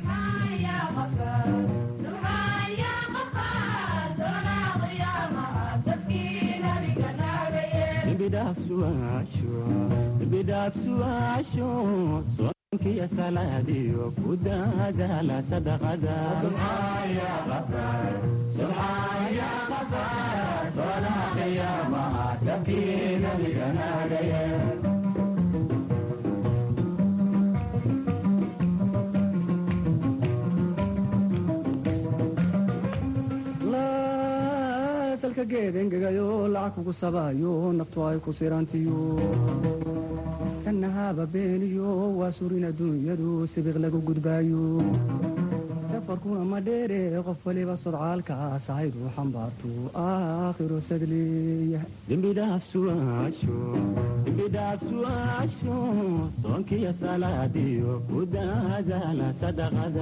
N: bidhaafsuaasho soonkiya salaadiyo ku daadaala sadaqada salka geed engegayo lacag kugu sabayo naftu ay ku sirantiyo sanahaba beeniyo waa surin adduunyadu sibiq lagu gudbaayo safarkuna ma dheere qof waliba sodcaalkaas ahaydu xambaartu aakhiro sadleeya dembidhaafsuaasho soonkiya salaadiyo ku daadaala sadaqada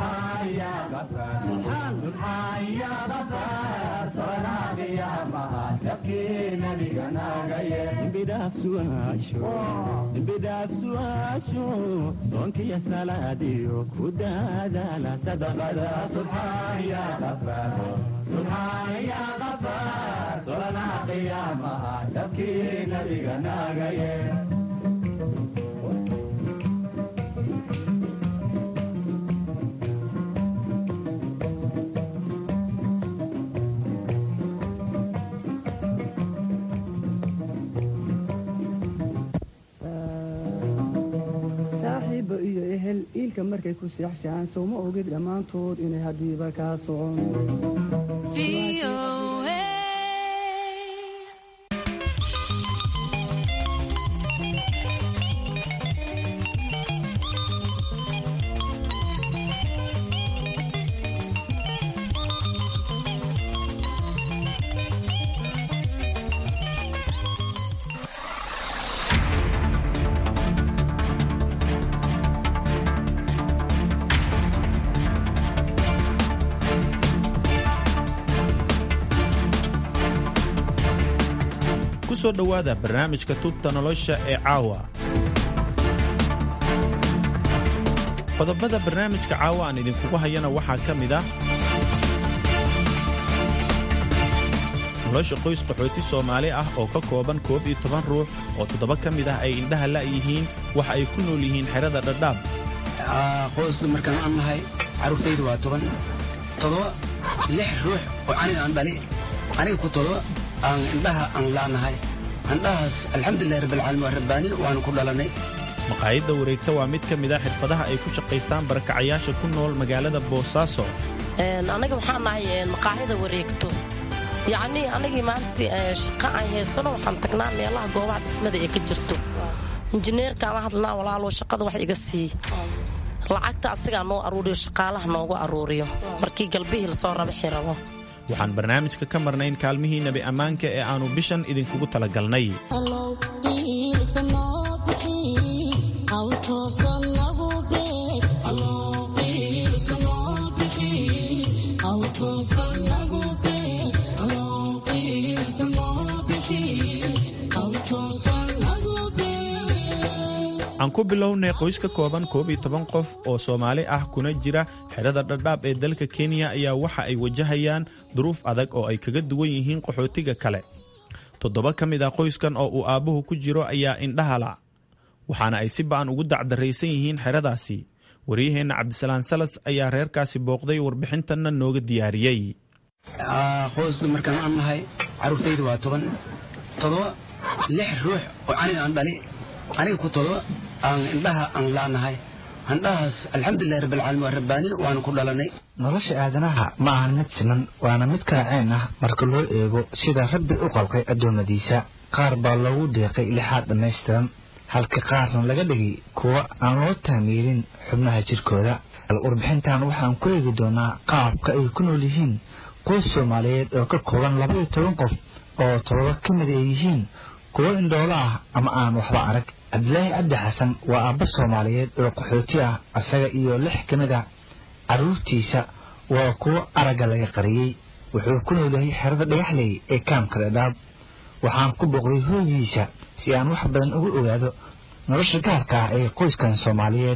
N: dembidhaafsuaasho soonkiya salaadiyo ku daadaala sadaqada subxaan ya qafaar subxaan ya qafaar solanaha qiyaamaha sabkii nabiga naagaye iilka markay ku seexshaan sow ma ogid dhammaantood inay haddiiba kaa socon
O: ku soo dhowaada barnaamijka tubta nolosha ee caawa qodobada barnaamijka caawa aan idinkugu hayana waxaa ka mid ah nolosha qoys qaxooti soomaali ah oo ka kooban koob iyo toban ruux oo toddoba ka mid ah ay indhaha la'yihiin waxa ay ku nool yihiin xerada dhadhaab
P: qoysku markaan aan nahay carruurtaydu waa toban todoba lix ruux oo aniga aan dhali aniga ku todoba aan indhaha aan la'nahay indhahaas alxamdulilahi rabbilcaalamiin waa rabbaanin waanu ku dhalanay
O: maqaayadda wareegta waa mid ka mid ah xirfadaha ay ku shaqaystaan barakacayaasha ku nool magaalada boosaaso
Q: anaga waxaan nahay maqaaxida wareegto yacnii anagii maalintii shaqa aan haysano waxaan tagnaa meelaha goobaha dhismada ee ka jirto injineerkaan la hadlanaa walaalo shaqada wax iga sii lacagta asigaa noo aruuriyo shaqaalaha noogu aruuriyo markii galbihii lasoo rabaxi rabo
O: waxaan barnaamijka ka marnayn kaalmihii nebi ammaanka ee aannu bishan idinkugu talagalnay aan ku bilownay qoys ka kooban koob iyo toban qof oo soomaali ah kuna jira xerada dhadhaab ee dalka kenya ayaa waxa ay wajahayaan duruuf adag oo ay kaga duwan yihiin qaxootiga kale toddoba ka mid ah qoyskan oo uu aabbuhu ku jiro ayaa indhahala waxaana ay si ba'an ugu dacdarraysan yihiin xeradaasi waryaheenna cabdisalaan salas ayaa reerkaasi booqday warbixintanna nooga diyaariyey
P: qoysku markaan aan nahay carruurtaydu waa toban todoba lix ruux oo aniga aan dhali aniga ku todoba aan indhaha aan la'nahay indhahaas alxamdulilahi rabbilcaalamiin waa rabbaanin waanu ku dhalanay
R: nolosha aadanaha ma ahan mid siman waana mid kaaceen ah marka loo eego sida rabbi u qalqay addoommadiisa qaar baa loogu deeqay lixaad dhammaystiran halka qaarna laga dhigay kuwa aan loo taamiirin xubnaha jirkooda warbixintan waxaan ku eegi doonaa qaabka ay ku nool yihiin qoys soomaaliyeed oo ka kooban labaiyo toban qof oo todoba ka mid ay yihiin kuwo indhoolo ah ama aan waxba arag cabdilaahi cabdi xasan waa aabba soomaaliyeed oo qaxooti ah isaga iyo lix ka mid a carruurtiisa waa kuwo aragga laga qariyey wuxuu ku noolyahay xerada dhagaxley ee kaamka dhadhaab waxaan ku booqday hooydiisa si aan wax badan uga ogaado nolosha gaarka ah ee qoyskan soomaaliyeed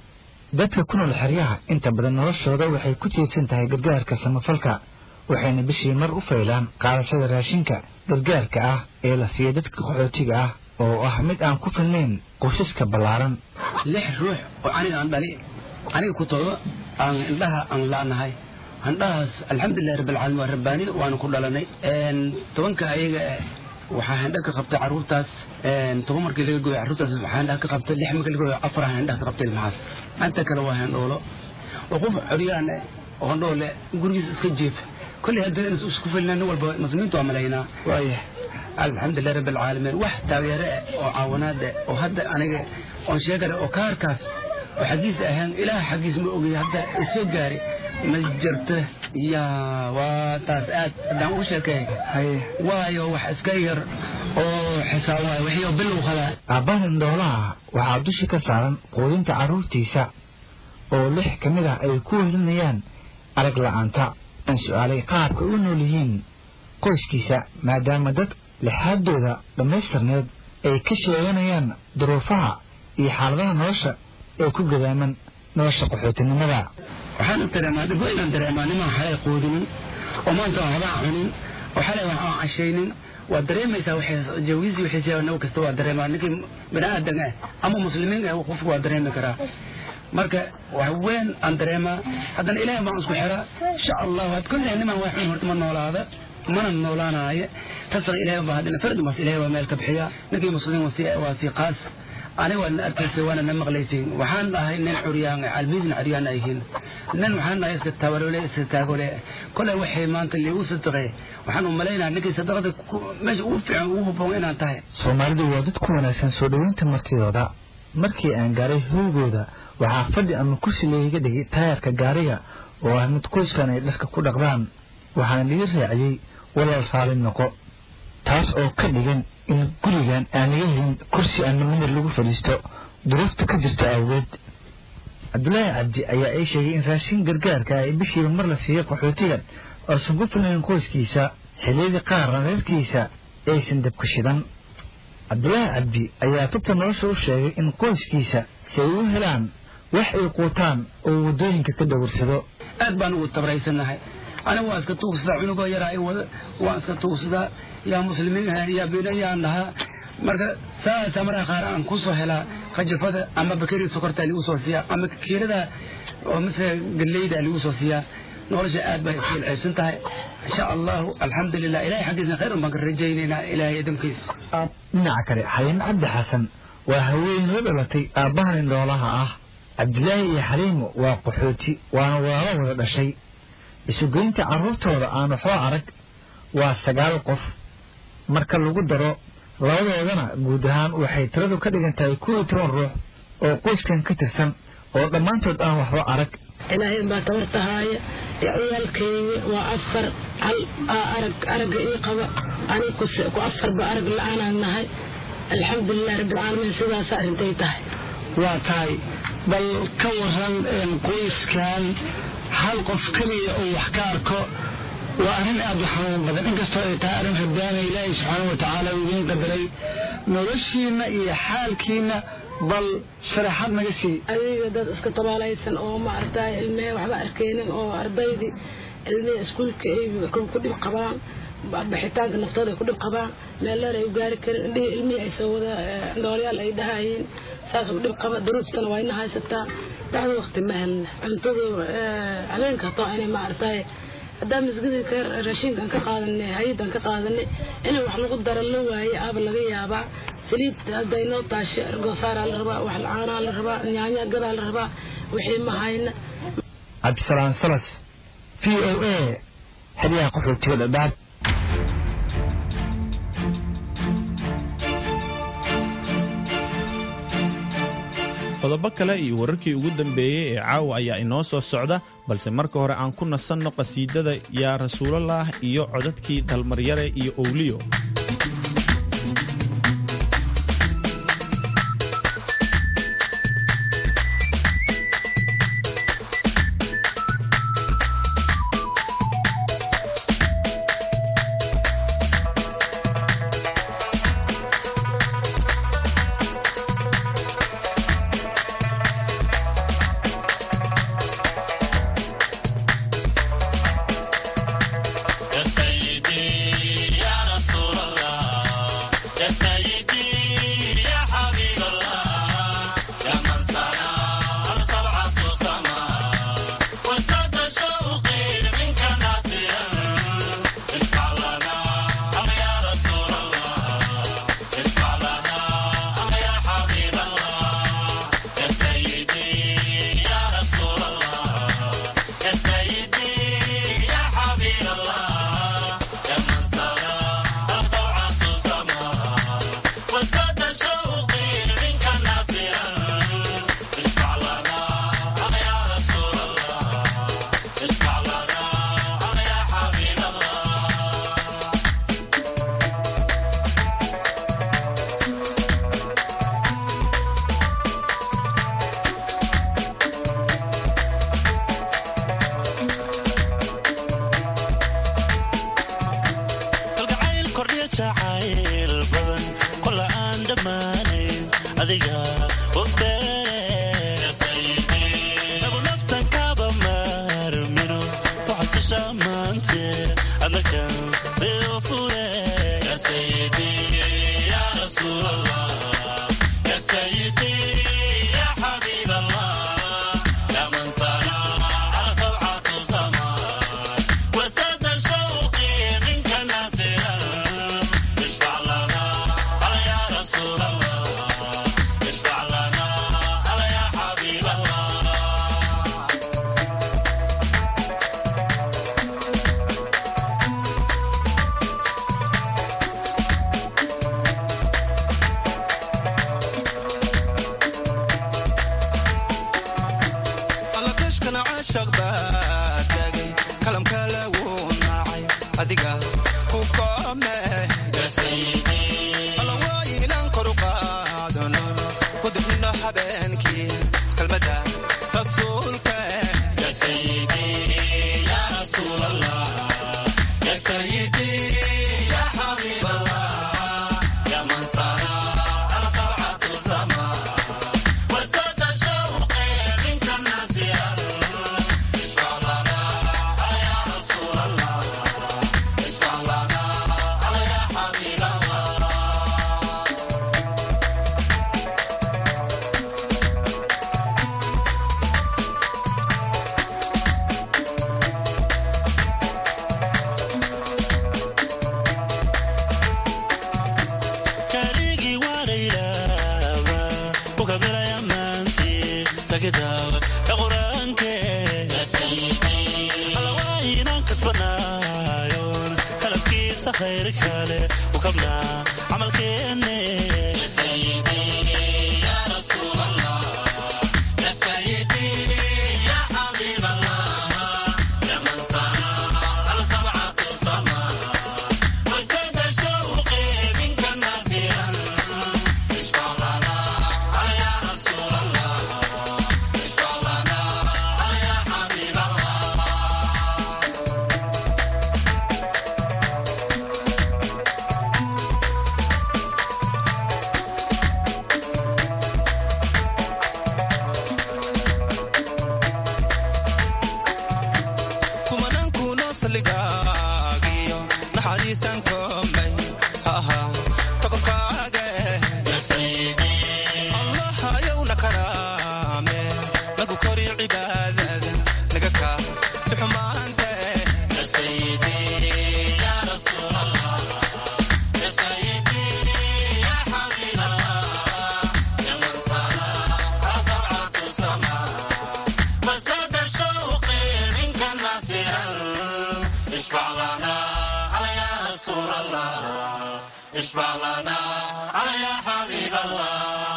R: dadka ku nool xeryaha inta badan noloshooda waxay ku tiirsan tahay gargaarka samafalka waxayna bishii mar u faylaan qaadashada raashinka gargaarka ah ee la siiya dadka qaxootiga ah oo ah mid aan ku filnayn qoysaska ballaaran
P: lix ruux oo aniga aan dhali aniga ku todoba aan indhaha aan la'nahay indhahaas alxamdulilahi rabbilcaalamiin waa rabbaanin waanu ku dhalanay tobanka ayaga waxaa handha ka qabtay carruurtaas toban markii laga gooyo carruurtaas waxaa handha ka qabtay lix markii laga gooyo afar handha ka qabtay ilmahaas inta kale waa handhoolo oo qof coryaan oo handhoole gurigiisa iska jeefa kolley haddana inas isku filnaa nin walba muslimiintu waa malaynaa waaya alxamdulilah rabbi alcaalamiin wax taageere ah oo caawinaad ah oo hadda aniga oon sheegale oo kaarkaas oo xaggiisa ahaan ilaah xaggiis ma ogay hadda isoo gaari ma jirto ya waa taas aad haddaan ugu sheekay waayo wax iska yar oo xisaab waay wixii bilow qadaa
R: aabbahan indhoolaha waxaa dusha ka saaran quudinta carruurtiisa oo lix ka mid ah ay ku wehelinayaan arag la'aanta aan su'aalay qaabka u nool yihiin qoyskiisa maadaama dad lixaadooda dhammaystirneed ay ka sheeganayaan duruufaha iyo xaaladaha nolosha ee ku gadaaman nolosha qaxootinimada
P: waxaan dareemaa dhib inaan dareemaa nimaan xalay quudinin oo maanta aan waxba cunin oo xalay wax aan cashaynin waa dareemaysaa jawiisii wixiisa naw kasta waa dareemaa ninkii bini aadan ah ama muslimiin ah qofku waa dareemi karaa marka wax weyn aan dareemaa haddana ilaahay baan isku xiraa insha allahu had kolley niman waa xun horta ma noolaada mana noolaanaayo tasana ilaahay baa haddana fardi mas ilaahay waa meel ka bixiya ninkii muslimiin waa si waa si qaas aniga waadna arkaysay waana na maqlaysay waxaan dhahay nin curyaan albiisna curyaan ayhiin nin waxaan dhahay iska tabarole iska taagole kolay waxay maanta liigu sadaqay waxaan u malaynaha ninkii sadaqada meesha ugu fiican ugu habboon inaan tahay
R: soomaalidu waa dad ku wanaagsan soo dhoweynta martidooda markii aan gaaray hoygooda waxaa fadhi ama kursi layga dhigay taayarka gaariga oo ah mid qoyskan ay dharka ku dhaqdaan waxaan liga raaciyey walaal raali noqo taas oo ka dhigan in gurigan aan laga helin kursi ama mimir lagu fadhiisto duruufta ka jirta awgeed cabdulaahi cabdi ayaa ii sheegay in raashin gargaarka ay bishiiba mar la siiyo qaxootigan oosan ku filayn qoyskiisa xilliyadii qaarna reerkiisa aysan dabka shidan cabdulaahi cabdi ayaa tubta nolosha u sheegay in qoyskiisa si ay u helaan wax ay quutaan oo waddooyinka ka dawarsado
P: aad baan ugu tabraysanahay aniga waan iska tuugsadaa cunugoo yaraa i wada waan iska tuugsadaa yaa muslimiin yaa bina yaan dhahaa marka saasa markaa qaar aan kusoo helaa kajafada ama bakeri sokorta ligu soo siiyaa ama kiilada oo mise galleyda ligu soo siiyaa nolosha aad bay isfiilceysan tahay insha allahu alxamdulilah ilahay xaggiisna khayr un baan ka rajaynaynaa ilahay idamkiisa
R: dhinaca kale xaliimo cabdi xasan waa haween la dhalatay aabbahan indhoolaha ah cabdilaahi iyo xaliimo waa qaxooti waana walaalo wada dhashay isugeynta carruurtooda aan waxba arag waa sagaal qof marka lagu daro labadoodana guud ahaan waxay tiradu ka dhigan tahay kuw iyo toban ruux oo qoyskan ka tirsan oo dhammaantood aan waxba arag
S: ilaahay baa tabartahaaya ciyaalkayga waa afar hal arag aragga ii qaba aniga ku afarba arag la-aanaan nahay alxamdulilah rabbilcaalamiin sidaas arrintay tahay
T: waa tahay bal ka waran qoyskan hal qof keliya oo wax ka arko waa arrin aad u xanuun badan inkastoo ay tahay arrin rabbaana ilaahay subxaana wa tacaala uu idiin qadaray noloshiina iyo xaalkiina bal sharaxaad naga sii
S: adiga dad iska tabaalaysan oo maaragtay ilmee waxba arkeynin oo ardaydii ilmihii iskuulka ay ku dhib qabaan bixitaanka naftooda ay ku dhib qabaan meel dheer ay u gaari karin indhihii ilmihii ay soo wada dhoolyaal ay dhahayeen saas u dhib qaba duruuftana waa ina haysataa dacdo waqti ma helna cuntadu habeenka hataa inay maaragtay haddaan masgidii ka raashinkan ka qaadanay hay-adan ka qaadanay inay wax lagu daro la waaye aaba laga yaabaa saliid hadday noo taasho ergosaaraa la rabaa wax caanaa la rabaa nyaanya gadaa la rabaa wixii ma hayna
R: cabdisalaam salas v o a xeryaha qaxootiga dhadhaab
O: qodobo kale iyo wararkii ugu dambeeyey ee caawa ayaa inoo soo socda balse marka hore aan ku nasanno qasiidada yaa rasuulallah iyo codadkii dalmaryare iyo owliyo
A: يا سيدي يا رسول الله يا سيدي يا حبيب الله يا من صنع سبعة سماء وزاد شوقي منك ناصرا اشفع لنا يا رسول الله اشفع لنا يا حبيب الله يا سيدي يا رسول الله يا سيدي يا حبيب الله يا من صنع سبعة سماء وزاد شوقي منك ناصرا اشفع لنا يا رسول الله اشفع لنا يا حبيب الله
U: kalgacayl kordhiya jacayl badan kola aan dhammaanayn adiga ogbeere nagu naftan kaba maarmino waxasisha maante anakan seo fure
A: يا سيدي يا رسول الله يا سيدي يا حبيب الله يا من صنع سبعة سماء وسد شوقي منك ناصرا اشفع لنا يا رسول الله اشفع
U: kale u kabnaa camalkeenne kumanankunoo salligaagiyo naxariisan koomay aha tokorkaaga allah ayowna karaame nagu kori cibaadada naga kaa bixumaante
A: اشفع لنا على يا رسول الله اشفع لنا على يا حبيب الله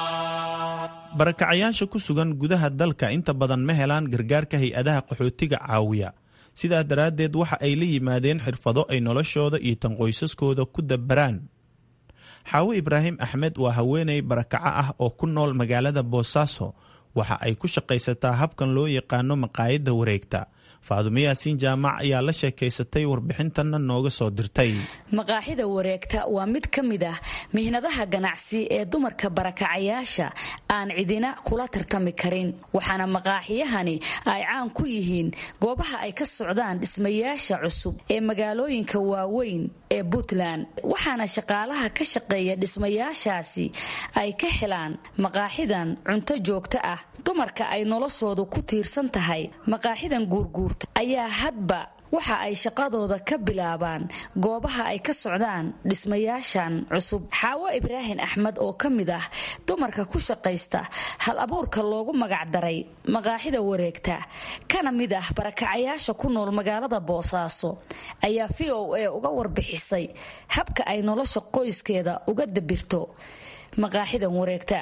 O: barakacayaasha ku sugan gudaha dalka inta badan ma helaan gargaarka hay-adaha qaxootiga caawiya sidaa daraaddeed waxa ay la yimaadeen xirfado ay noloshooda iyo tan qoysaskooda ku dabaraan xaawo ibraahim axmed waa haweeney barakaco ah oo ku nool magaalada boosaaso waxa ay ku shaqaysataa habkan loo yaqaano maqaayadda wareegta faadumo yaasiin jaamac ayaa la sheekaysatay warbixintanna nooga soo dirtay
F: maqaaxida wareegta waa mid ka mid ah mihnadaha ganacsi ee dumarka barakacayaasha aan cidina kula tartami karin waxaana maqaaxiyahani ay caan ku yihiin goobaha ay ka socdaan dhismayaasha cusub ee magaalooyinka waaweyn ee puntland waxaana shaqaalaha ka shaqeeya dhismayaashaasi ay ka helaan maqaaxidan cunto joogto ah dumarka ay noloshoodu ku tiirsan tahay maqaaxidan guurguur ayaa hadba waxa ay shaqadooda ka bilaabaan goobaha ay ka socdaan dhismayaashan cusub xaawo ibraahim axmed oo ka mid ah dumarka ku shaqaysta hal abuurka loogu magacdaray maqaaxida wareegta kana mid ah barakacayaasha ku nool magaalada boosaaso ayaa v o a uga warbixisay habka ay nolosha qoyskeeda uga dabirto maqaaxidan wareegta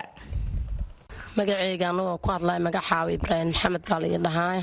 Q: magaceyga anagoo ku hadlaya magaxaawa ibraahim maxamed baa laii dhahaay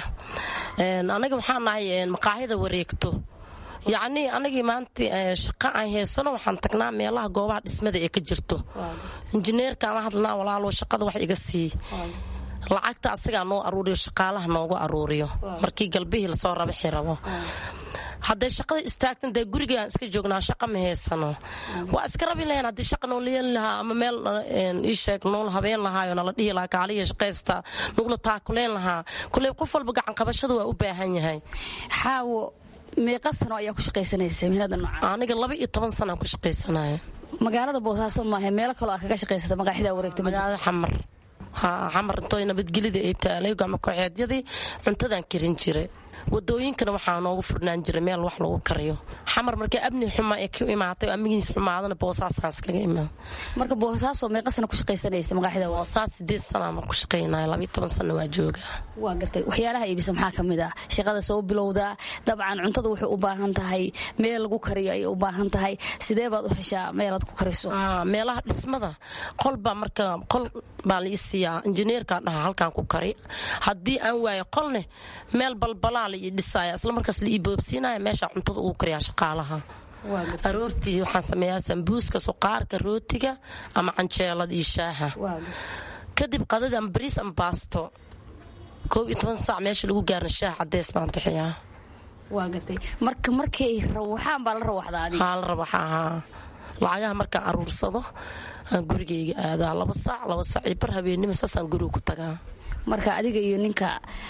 Q: anaga waxaa nahay maqaaxida wareegto yacnii anagii maanta shaqa aan heysano waxaan tagnaa meelaha goobaha dhismada ee ka jirto injineerkaana hadlnaa walaalo shaqada wax iga sii lacagta asigaa noo aruuriyo shaqaalaha noogu aruuriyo markii galbihii lasoo rabaxi rabo hadday shaqada istaagtan dee gurigaan iska joognaa shaqa ma haysano waa iska rabi lahayn haddii shaqa noola yeeli lahaa ama meel ii sheeg noola habeen lahaayo nala dhihi lahaa kaaliya shaqaysta nugula taakuleen lahaa kuley qof walba gacan qabashada waa u baahan yahay
F: xaawo meeqa sano ayaa ku shaqaysanaysa mihnada noocan
Q: aniga laba iyo toban sanaan ku shaqaysanaya
F: magaalada boosaaso maaha meelo kaloo aad kaga shaqaysata maqaaxida wareegta
Q: magaalada xamar xamar intooy nabadgelida ay taalay gama kooxeedyadii cuntadaan karin jiray wadooyinkana waxaa noogu furnaan jiray meel wax lagu kariyo xamar markii abni xuma ee ka imaatay amigiis xumaadana boosaasaan iskaga imaan
F: marka boosaaso meeqa sana ku shaqaysanaysa maqaaxida
Q: boosaas sideed sana ma ku shaqaynaya labiyo toban sana waa jooga
F: waa gartay waxyaalaha iibisa maxaa ka mid ah shaqada soo bilowdaa dabcan cuntada waxay u baahan tahay meel lagu kariyo ayay u baahan tahay sidee baad u heshaa meelaad ku kariso
Q: meelaha dhismada qolbaa marka qol baa la isiiyaa injineerka dhaha halkaan ku kari haddii aan waayo qolne meel balbalaa la ii dhisaya isla markaas la ii boobsiinaya meesha cuntada ugu kariyaa shaqaalaha aroortii waxaan sameeyaa sambuuska suqaarka rootiga ama canjeelada iyo shaaha kadib qadada ama bariis ama baasto koob iyo toban saac meesha lagu gaarna shaah cadeys baan bixiyaa
F: waa gartay marka markay rawaxaan baa la rawaxdaa adiga
Q: haa la rawaxa haa lacagaha markaan aruursado aan gurigayga aadaa laba saac laba saac iyo bar habeennimo saasaan guriga ku tagaa
F: marka adiga iyo ninka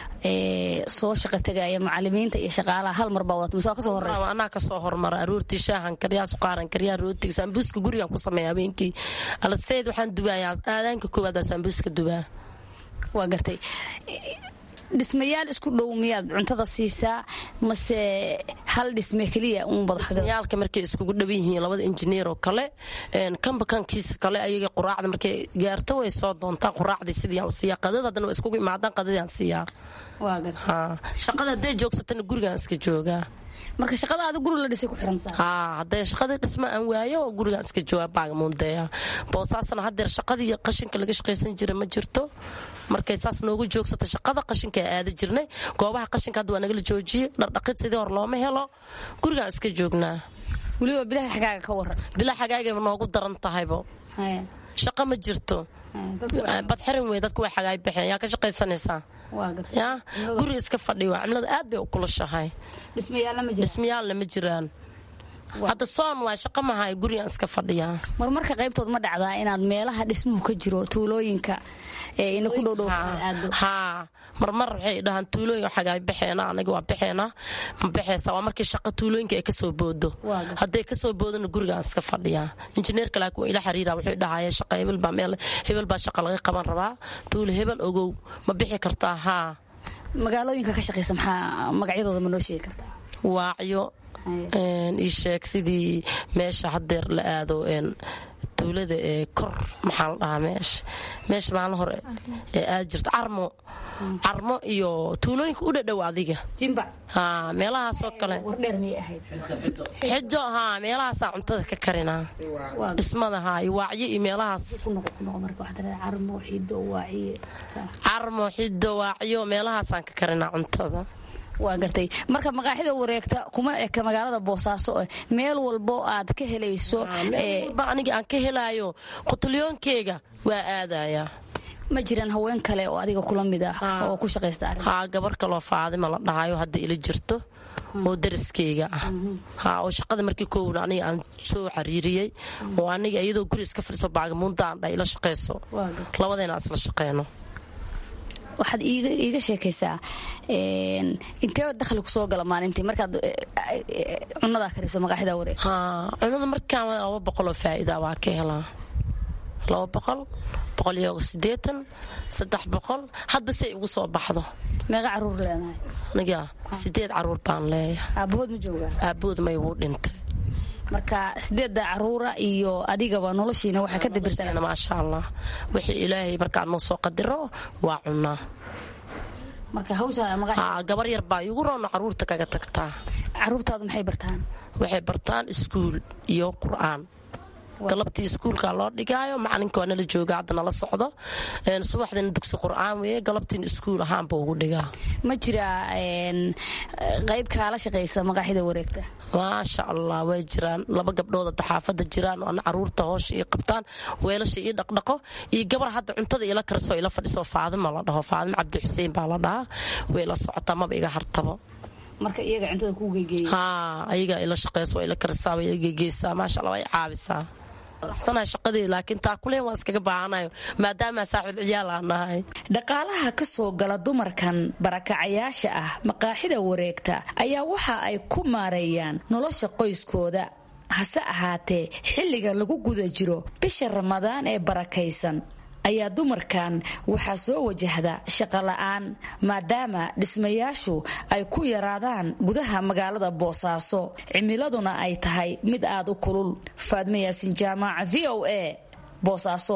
F: soo shaqa tegaya macalimiinta iyo shaqaalaha hal mar baa wadata mise waa kasoo horeysa
Q: anaa kasoo hormara aroortii shaahan kariyaa suqaaran kariyaa rootiga saambuuska gurigaan ku sameeya habeenkii alaseyd waxaan dubayaa aadaanka koowaad baa saambuuska dubaa
F: waa gartay dhismayaal isku dhow miyaad cuntada siisaa mase hal dhisme keliya
Q: dhismayaalka markay iskugu dhawan yihiin labada injineer oo kale kanba kankiisa kale ayaga quraacda markay gaarto way soo doontaan quraacdii sidii aan siiyaa qadada haddana waa iskugu imaadaan qadadii aan siiyaa shaqada hadday joogsatana gurigaan iska joogaa
F: marka shaqadaada guri la dhisay ku xirantahay
Q: haa haddee shaqadii dhisma aan waayo gurigaan iska jawaab baagamuundeeya boosaasna haddeer shaqadii qashinka laga shaqaysan jira ma jirto markay saas noogu joogsata shaqada qashinka aada jirnay goobaha qashinka hadda waa nagala joojiyey dhardhaqid sidii hor looma helo gurigaan iska joognaa
F: weliba bilaha xagaaga ka waran
Q: bilaa xagaagayba noogu daran tahaybo shaqo ma jirto badxirin wey dadku way xagaay baxeen yaa ka shaqaysanaysaa ya guriga iska fadhiyo cimilada aad bay u kulushahay dhismayaalna ma jiraan hadda soon waa shaqo mahay gurigaan iska fadhiyaa
F: marmarka qaybtood ma dhacdaa inaad meelaha dhismuhu ka jiro tuulooyinka ina ku dhowdhow
Q: haa marmar waxay dhahaan tuulooyin xagaay baxeena anaga waa baxeena ma baxaysa waa markii shaqa tuulooyinka ay kasoo boodo hadday kasoo boodona gurigaan iska fadhiyaa injineerka laakiin waa ila xiriira wuxuu dhahaya shaqa hebel baa meel hebel baa shaqa laga qaban rabaa tuulo hebel ogow ma bixi kartaa haa
F: magaalooyinka ka shaqaysa maxaa magacyadooda ma noo sheegi kartaa
Q: waacyo ii sheeg sidii meesha hadeer la aado tuulada ee kor maxaa la dhahaa meesha meesha maalin hore ee aad jirta carmo carmo iyo tuulooyinka u dhadhow adiga ha meelahaasoo kale xijo haa meelahaasaa cuntada ka karinaa dhismada haa iyo waacyo iyo meelahaas carmo xido waacyo meelahaasaan ka karinaa cuntada
F: waa gartay marka maqaaxida wareegta kuma eka magaalada boosaaso meel walbo aad ka helayso
Q: aniga aan ka helaayo qutulyoonkeyga waa aadayaa
F: ma jiraan haween kale oo adiga kula mid ah oo ku shaqaysta
Q: haa gabar kaloo faadima la dhahayo hadda ila jirto oo dariskeyga ah haa oo shaqada markii koowna aniga aan soo xariiriyey oo aniga iyadoo guri iska fadhiso baagamuunda aan dha ila shaqayso labadeena aan isla shaqeyno
F: waxaad iiga sheekaysaa intee dakhli kusoo gala maalintii markaad cunadaa kariso maqaaxida wareeg
Q: cunada markaan laba boqoloo faa'iida waa ka helaa laba boqol boqol iyo sideetan saddex boqol hadba say igu soo baxdo
F: meeqa caruur leenahay
Q: aniga sideed caruur baan leeyahay
F: aabahood ma joogaa
Q: aabahood may wuu dhintay
F: marka sideedda caruura iyo adigaba noloshiina waxaa ka dabirtaa
Q: maasha allah wixii ilaahay markaa noo soo qadiro waa cunaa gabar yar baa igu roona caruurta kaga tagtaa
F: caruurtaadu maxay bartaan
Q: waxay bartaan iskuul iyo qur'aan galabtii iskuulka loo dhigaayo macalinka waa nala jooga hadda nala socdo subaxdina dugsi qur'aan weye galabtiina iskuul ahaanba ugu dhigaa
F: ma jiraa qayb kaala shaqaysa maqaaxida wareegta
Q: maasha allah way jiraan laba gabdhood hadda xaafada jiraan ana caruurta hoosha ii qabtaan weelasha ii dhaqdhaqo iyo gabar hadda cuntada ila karisoo ila fadhiso faadima la dhaho faadima cabdi xuseen baa la dhahaa way la socotaa maba iga hartabo
F: marka iyaga cuntada ku geegeeya
Q: haa ayaga ila shaqeyso waa ila karisaa way ila geegeysaa maasha allah way caabisaa raxsanahay shaqadii laakiin taa kuleen waan iskaga baahanayo maadaama saaxiib ciyaal aan nahay
F: dhaqaalaha ka soo gala dumarkan barakacayaasha ah maqaaxida wareegta ayaa waxa ay ku maareeyaan nolosha qoyskooda hase ahaatee xilliga lagu guda jiro bisha ramadaan ee barakaysan ayaa dumarkan waxaa soo wajahda shaqola'aan maadaama dhismayaashu ay ku yaraadaan gudaha magaalada boosaaso cimiladuna ay tahay mid aad u kulul faadmo yaasin jaamaaca v o a boosaaso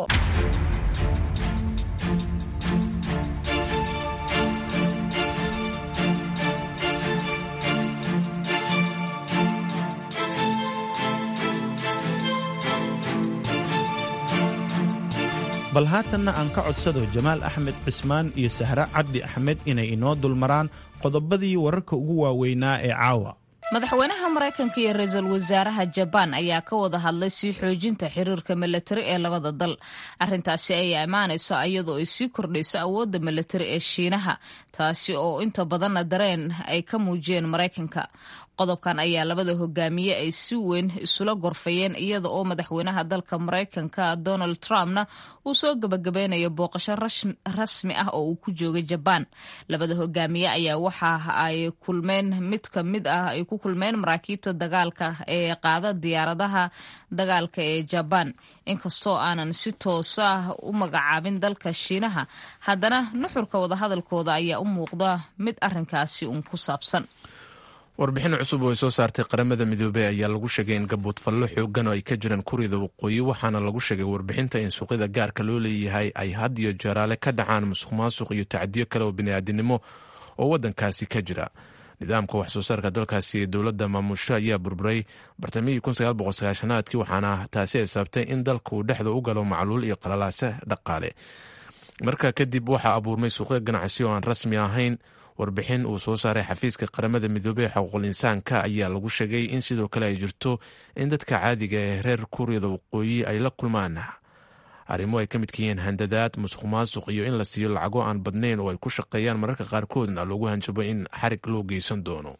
O: bal haatanna aan ka codsado jamaal axmed cismaan iyo sahre cabdi axmed inay inoo dulmaraan qodobadii wararka ugu waaweynaa ee caawa
B: madaxweynaha maraykanka iyo ra-iisul wasaaraha jabaan ayaa ka wada hadlay sii xoojinta xiriirka milatari ee labada dal arintaasi ayaa imaanayso iyadoo ay sii kordhayso awoodda milatari ee shiinaha taasi oo inta badanna dareen ay ka muujiyeen maraykanka qodobkan ayaa labada hogaamiye ay si weyn isula gorfayeen iyada oo madaxweynaha dalka maraykanka donald trumpna uu soo gabagabeynayo booqasho rasmi ah oo uu ku joogay jabaan labada hogaamiye ayaa waxa ay kulmeen mid ka mid ah ay ku kulmeen maraakiibta dagaalka ee qaada diyaaradaha dagaalka ee jabaan inkastoo aanan si toos ah u magacaabin dalka shiinaha haddana nuxurka wadahadalkooda ayaa u muuqda mid arinkaasi uun ku saabsan
C: warbixin cusub oo ay soo saartay qaramada midoobey ayaa lagu sheegay in gaboodfallo xoogan oo ay ka jiraan kurida waqooyi waxaana lagu sheegay warbixinta in suuqyada gaarka loo leeyahay ay had iyo jeeraale ka dhacaan musuq maasuq iyo tacdiyo kale oo bini'aadinimo oo waddankaasi ka jira nidaamka wax soo saarka dalkaasi ee dowladda maamusho ayaa burburay bartamihii aadkii waxaana taasi ay sababtay in dalka uu dhexda u galo macluul iyo qalalaase dhaqaale markaa kadib waxaa abuurmay suuqyo ganacsi oo aan rasmi ahayn warbixin uu soo saaray xafiiska qaramada midoobey ee xuquuqul insaanka ayaa lagu sheegay in sidoo kale ay jirto in dadka caadiga ee reer kuuriyada waqooyi ay la kulmaan arrimo ay ka midka yihiin handadaad musuq maasuq iyo in la siiyo lacago aan badnayn oo ay ku shaqeeyaan mararka qaarkoodna loogu hanjabo in xarig loo geysan doono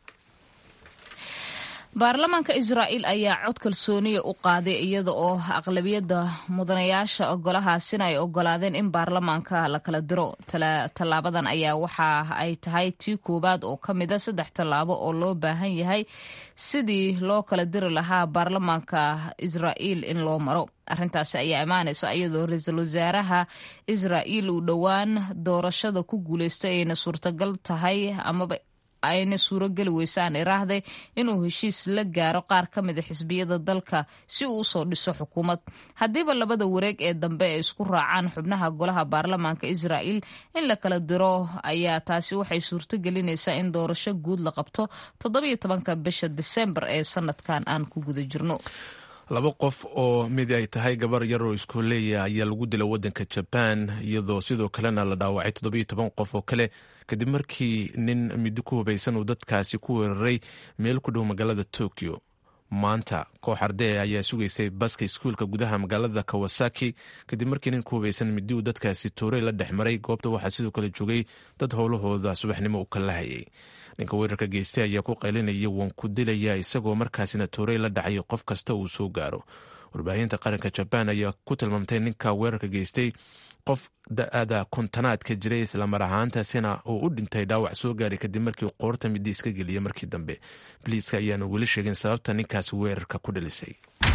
B: baarlamaanka israa'iil ayaa cod kalsooniya u qaaday iyada oo aqlabiyadda mudanayaasha golahaasina ay ogolaadeen in baarlamaanka la kala diro tallaabadan ayaa waxa ay tahay tii koowaad oo ka mida saddex tallaabo oo loo baahan yahay sidii loo kala diri lahaa baarlamaanka israa'iil in loo maro arrintaasi ayaa imaanaysa iyadoo ra-iisul wasaaraha israa'iil uu dhowaan doorashada ku guuleystay ayna suurtagal tahay amaba ayna suurogeli weysaan iraahday inuu heshiis la gaaro qaar ka mida xisbiyada dalka si uu usoo dhiso xukuumad haddiiba labada wareeg ee dambe ay isku raacaan xubnaha golaha baarlamaanka israa'iil in la kala diro ayaa taasi waxay suurto gelinaysaa in doorasho guud la qabto toddobiyo tobanka bisha disembar ee sanadkan aan ku guda jirno
C: laba qof oo mid ay tahay gabar yar oo iskooleeya ayaa lagu dila wadanka jabaan iyadoo sidoo kalena la dhaawacay toddobiyo toban qof oo kale kadib markii nin middo ku hubaysan uu dadkaasi ku weeraray meel ku dhow magaalada tokyo maanta koox ardee ayaa sugaysay baska iskuulka gudaha magaalada kawasaki kadib markii nin ku hubaysan middi uu dadkaasi toorey la dhex maray goobta waxaa sidoo kale joogay dad howlahooda subaxnimo u kala hayay ninka weerarka geystay ayaa ku qaylinaya waan ku dilaya isagoo markaasina toorey la dhacay qof kasta uu soo gaaro warbaahinta qaranka jabaan ayaa ku tilmaamtay ninka weerarka geystay qof da-ada kontanaadka jiray islamar ahaantaasina uu u dhintay dhaawac soo gaaray kadib markii qoorta midi iska geliyay markii dambe biliiska ayaana weli sheegin sababta ninkaasi weerarka ku dhalisay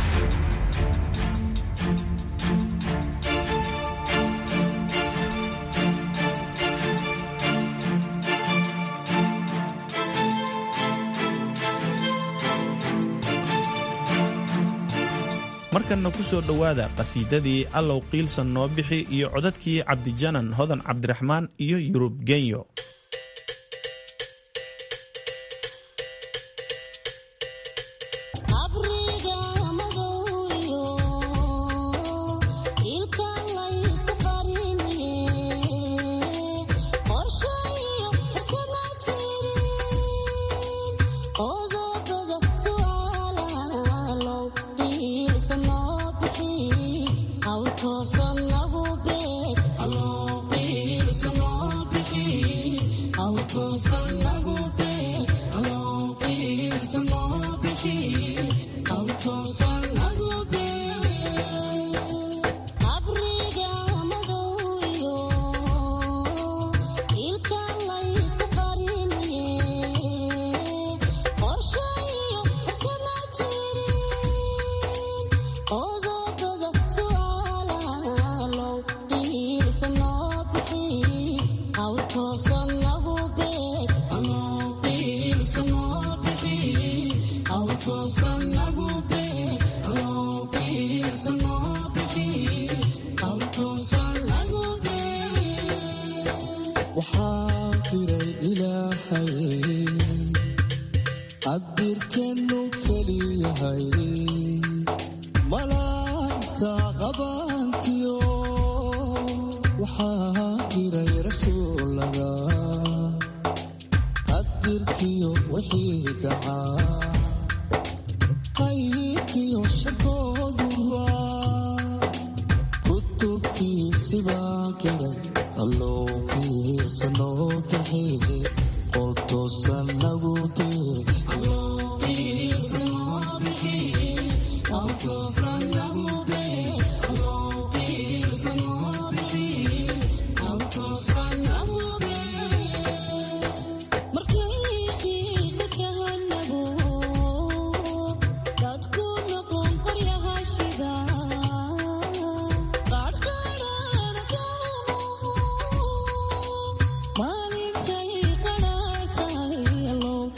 O: markanna ku soo dhowaada qhasiidadii allow qiilsan noo bixi iyo codadkii cabdijanan hodan cabdiraxmaan iyo yurub genyo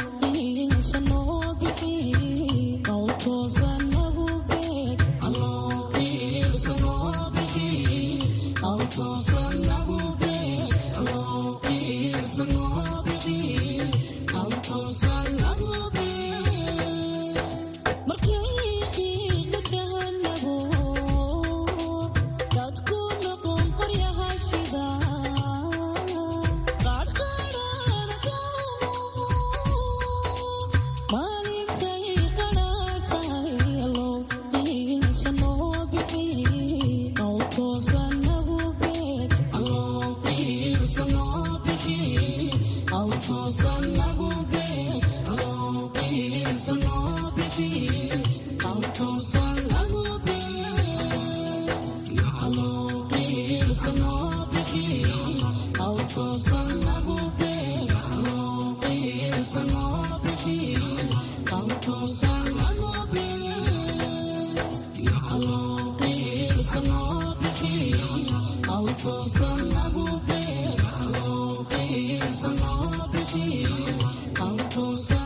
E: Hello.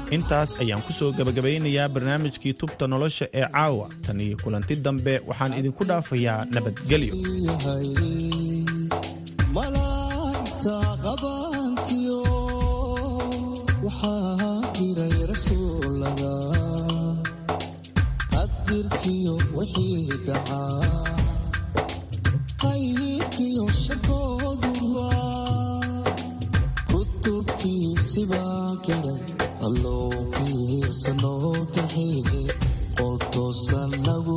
O: intaas ayaan ku soo gebagabaynayaa barnaamijkii tubta nolosha ee caawa tan iyo kulanti dambe waxaan idinku dhaafayaa nabadgelyo
E: malaa'igta qabantiyo waxaa jiray rasuulada qadirkiyo wixii dhacaa qayrkiyo shakooduba kutubtiisibaa qiray allowkiisa noo kaxeeye qoltoosan nagu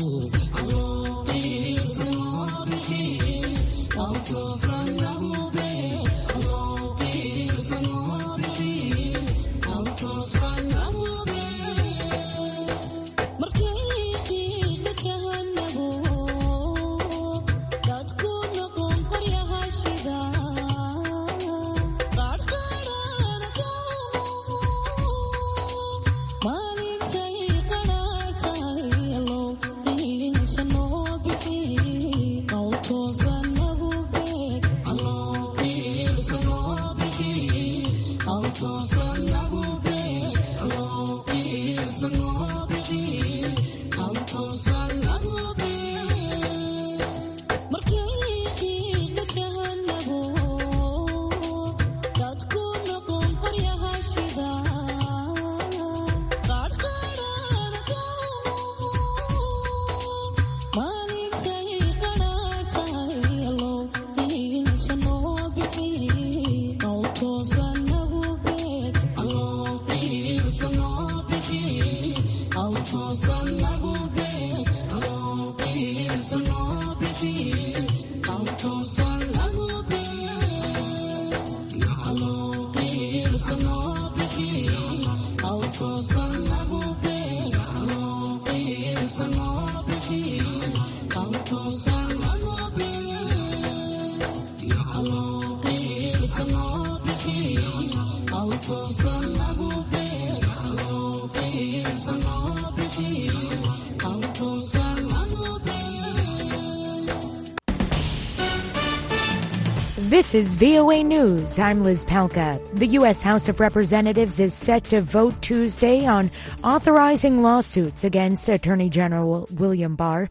V: This is VOA News. I'm Liz Palka. The U.S. House of Representatives is set to vote Tuesday on authorizing lawsuits against Attorney General William Barr